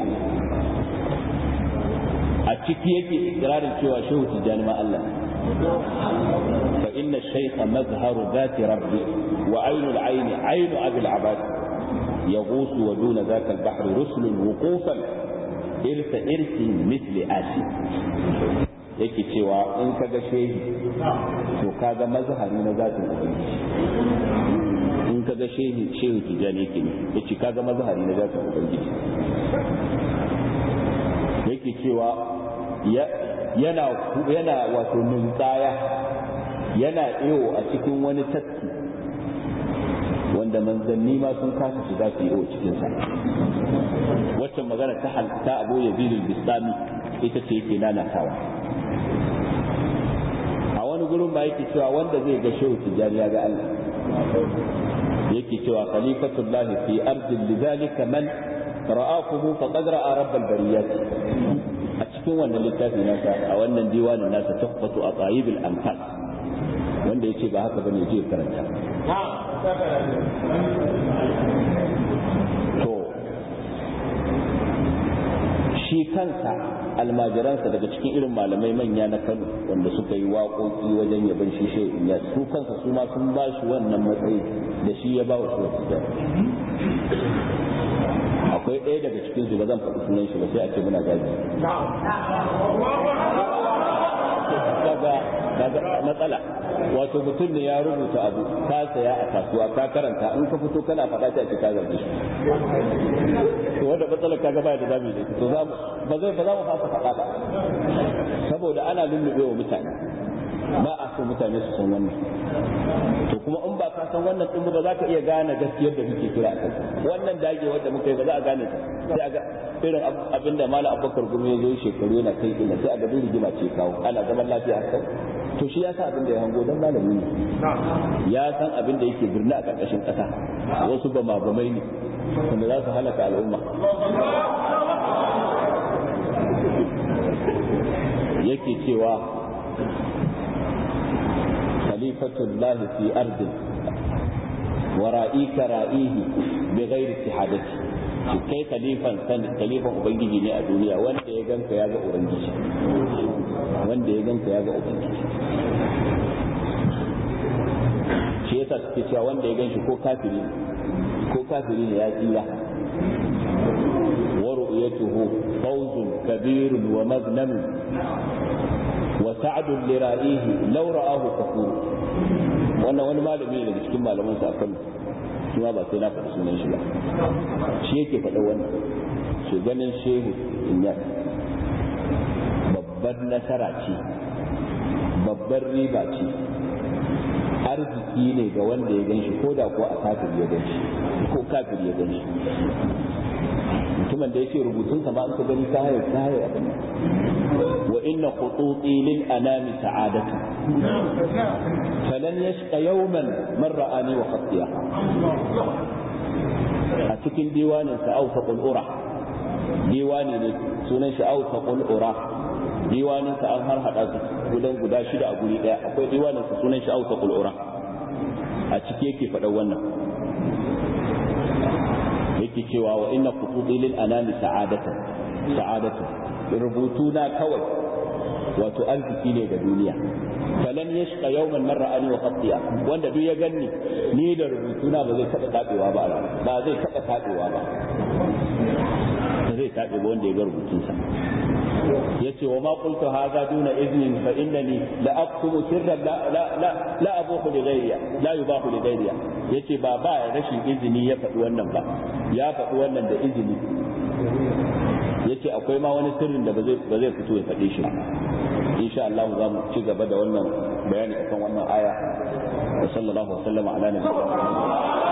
a ciki yake ikirarin cewa shehu tijjani ma Allah fa inna shaykha mazharu dhati rabbi wa aynu al-ayn aynu abi al-abad يغوص ودون ذاك البحر رسل وقوفا إرث إرث مثل آسي yake cewa in ka ga shehi to ka ga mazhari na zatin ubangiji in ka ga shehi shehu tijani yake ne yace ka ga mazhari na zatin ubangiji yake cewa yana yana wato ninkaya yana iyo a cikin wani tafki wanda manzanni ma sun kasa shiga su iyo cikinsa waccan magana ta ta abu ya bilul bistami ita ce yake nanatawa a wani gurin ba yake cewa wanda zai ga shehu tijjani ya ga Allah yake cewa khalifatullahi fi ardin lidhalika man ra'akuhu faqad ra'a rabbal bariyat a cikin wannan littafi nasa a wannan diwanin nasa tuhfatu aqayibil anfas wanda yace ba haka bane je karanta to shi kansa almajiransa daga cikin irin malamai manya na Kano wanda suka yi waƙoƙi wajen yaban shi shi ya su kansa su ma sun ba shi wannan matsayi da shi ya ba wa shi akwai ɗaya daga cikin su ba zan faɗi sunan shi ba sai a ce muna gaji kaga matsala wato mutum ne ya rubuta abu ka saya a kasuwa ka karanta in ka fito kana faɗa ta ce ka zargi shi to wanda matsalar kaga baya da zamu yi to za ba zai ba za mu fasa faɗa ba saboda ana lullube wa mutane ba a so mutane su san wannan to kuma in ba ka san wannan din ba za ka iya gane gaskiyar da muke kira a kai wannan dage wanda muka yi ba za a gane ta sai a ga irin abinda malam abubakar gumi ya zo shekaru yana kai ina sai a ga rigima ce kawo ana zaman lafiya haka to shi ya sa abin da ya hango don malami ne ya san abin da yake birni a ƙarƙashin ƙasa wasu ba mabamai ne wanda za su halaka al'umma yake cewa khalifatullah fi ardin wa ra'ika ra'ihi bi ghairi istihadati shi kai khalifan san khalifan ubangiji ne a duniya wanda ya ganka ya ga ubangiji wanda ya ganka ya ga ubangiji shi yasa suke cewa wanda ya ganshi ko kafiri ko kafiri ne ya tsira wa ru'yatuhu fawzun kabirun wa magnamun wa sa'dun li ra'ihi law ra'ahu kafur wannan wani malami ne daga cikin malaman sa kan kuma ba sai na faɗi sunan shi ba shi yake faɗa wannan shi ganin shehu inyas babbar nasara ce babbar riba ce arziki ne ga wanda ya gan shi ko da kuwa a kafir ya gan shi ko kafir ya gan shi mutumin da yake rubutun sa ma an ka gani ka haye ka haye abin wa inna khututi lil anami sa'adatu falan yashqa yawman man ra'ani wa khatiya a cikin diwanin sa awsaqul ura diwani ne sunan shi awsaqul ura diwanin sa an har hada su gudan guda shida a guri daya akwai diwanin sa sunan shi awsaqul ura a ciki yake faɗa wannan yake cewa wa inna qutubi lil anami sa'adatu sa'adatu rubutu na kawai wato arziki ne ga duniya falan yashqa yawman man ra'ani wa khatiya wanda duk ya ganni ni da rubutu na ba zai taba tabewa ba ba zai taba tabewa ba zai tabe ba wanda ya ga rubutun sa yace wa ma qultu hadha duna iznin fa innani la aqtumu sirran la la la la abuhu li ghayriya la yubahu li ghayriya yace ba ba rashin izini ya faɗi wannan ba ya faɗi wannan da izini yace akwai ma wani sirrin da ba zai ba zai fito ya faɗe shi insha Allah za mu ci gaba da wannan bayani akan wannan aya wa sallallahu alaihi wa sallama ala nabiyina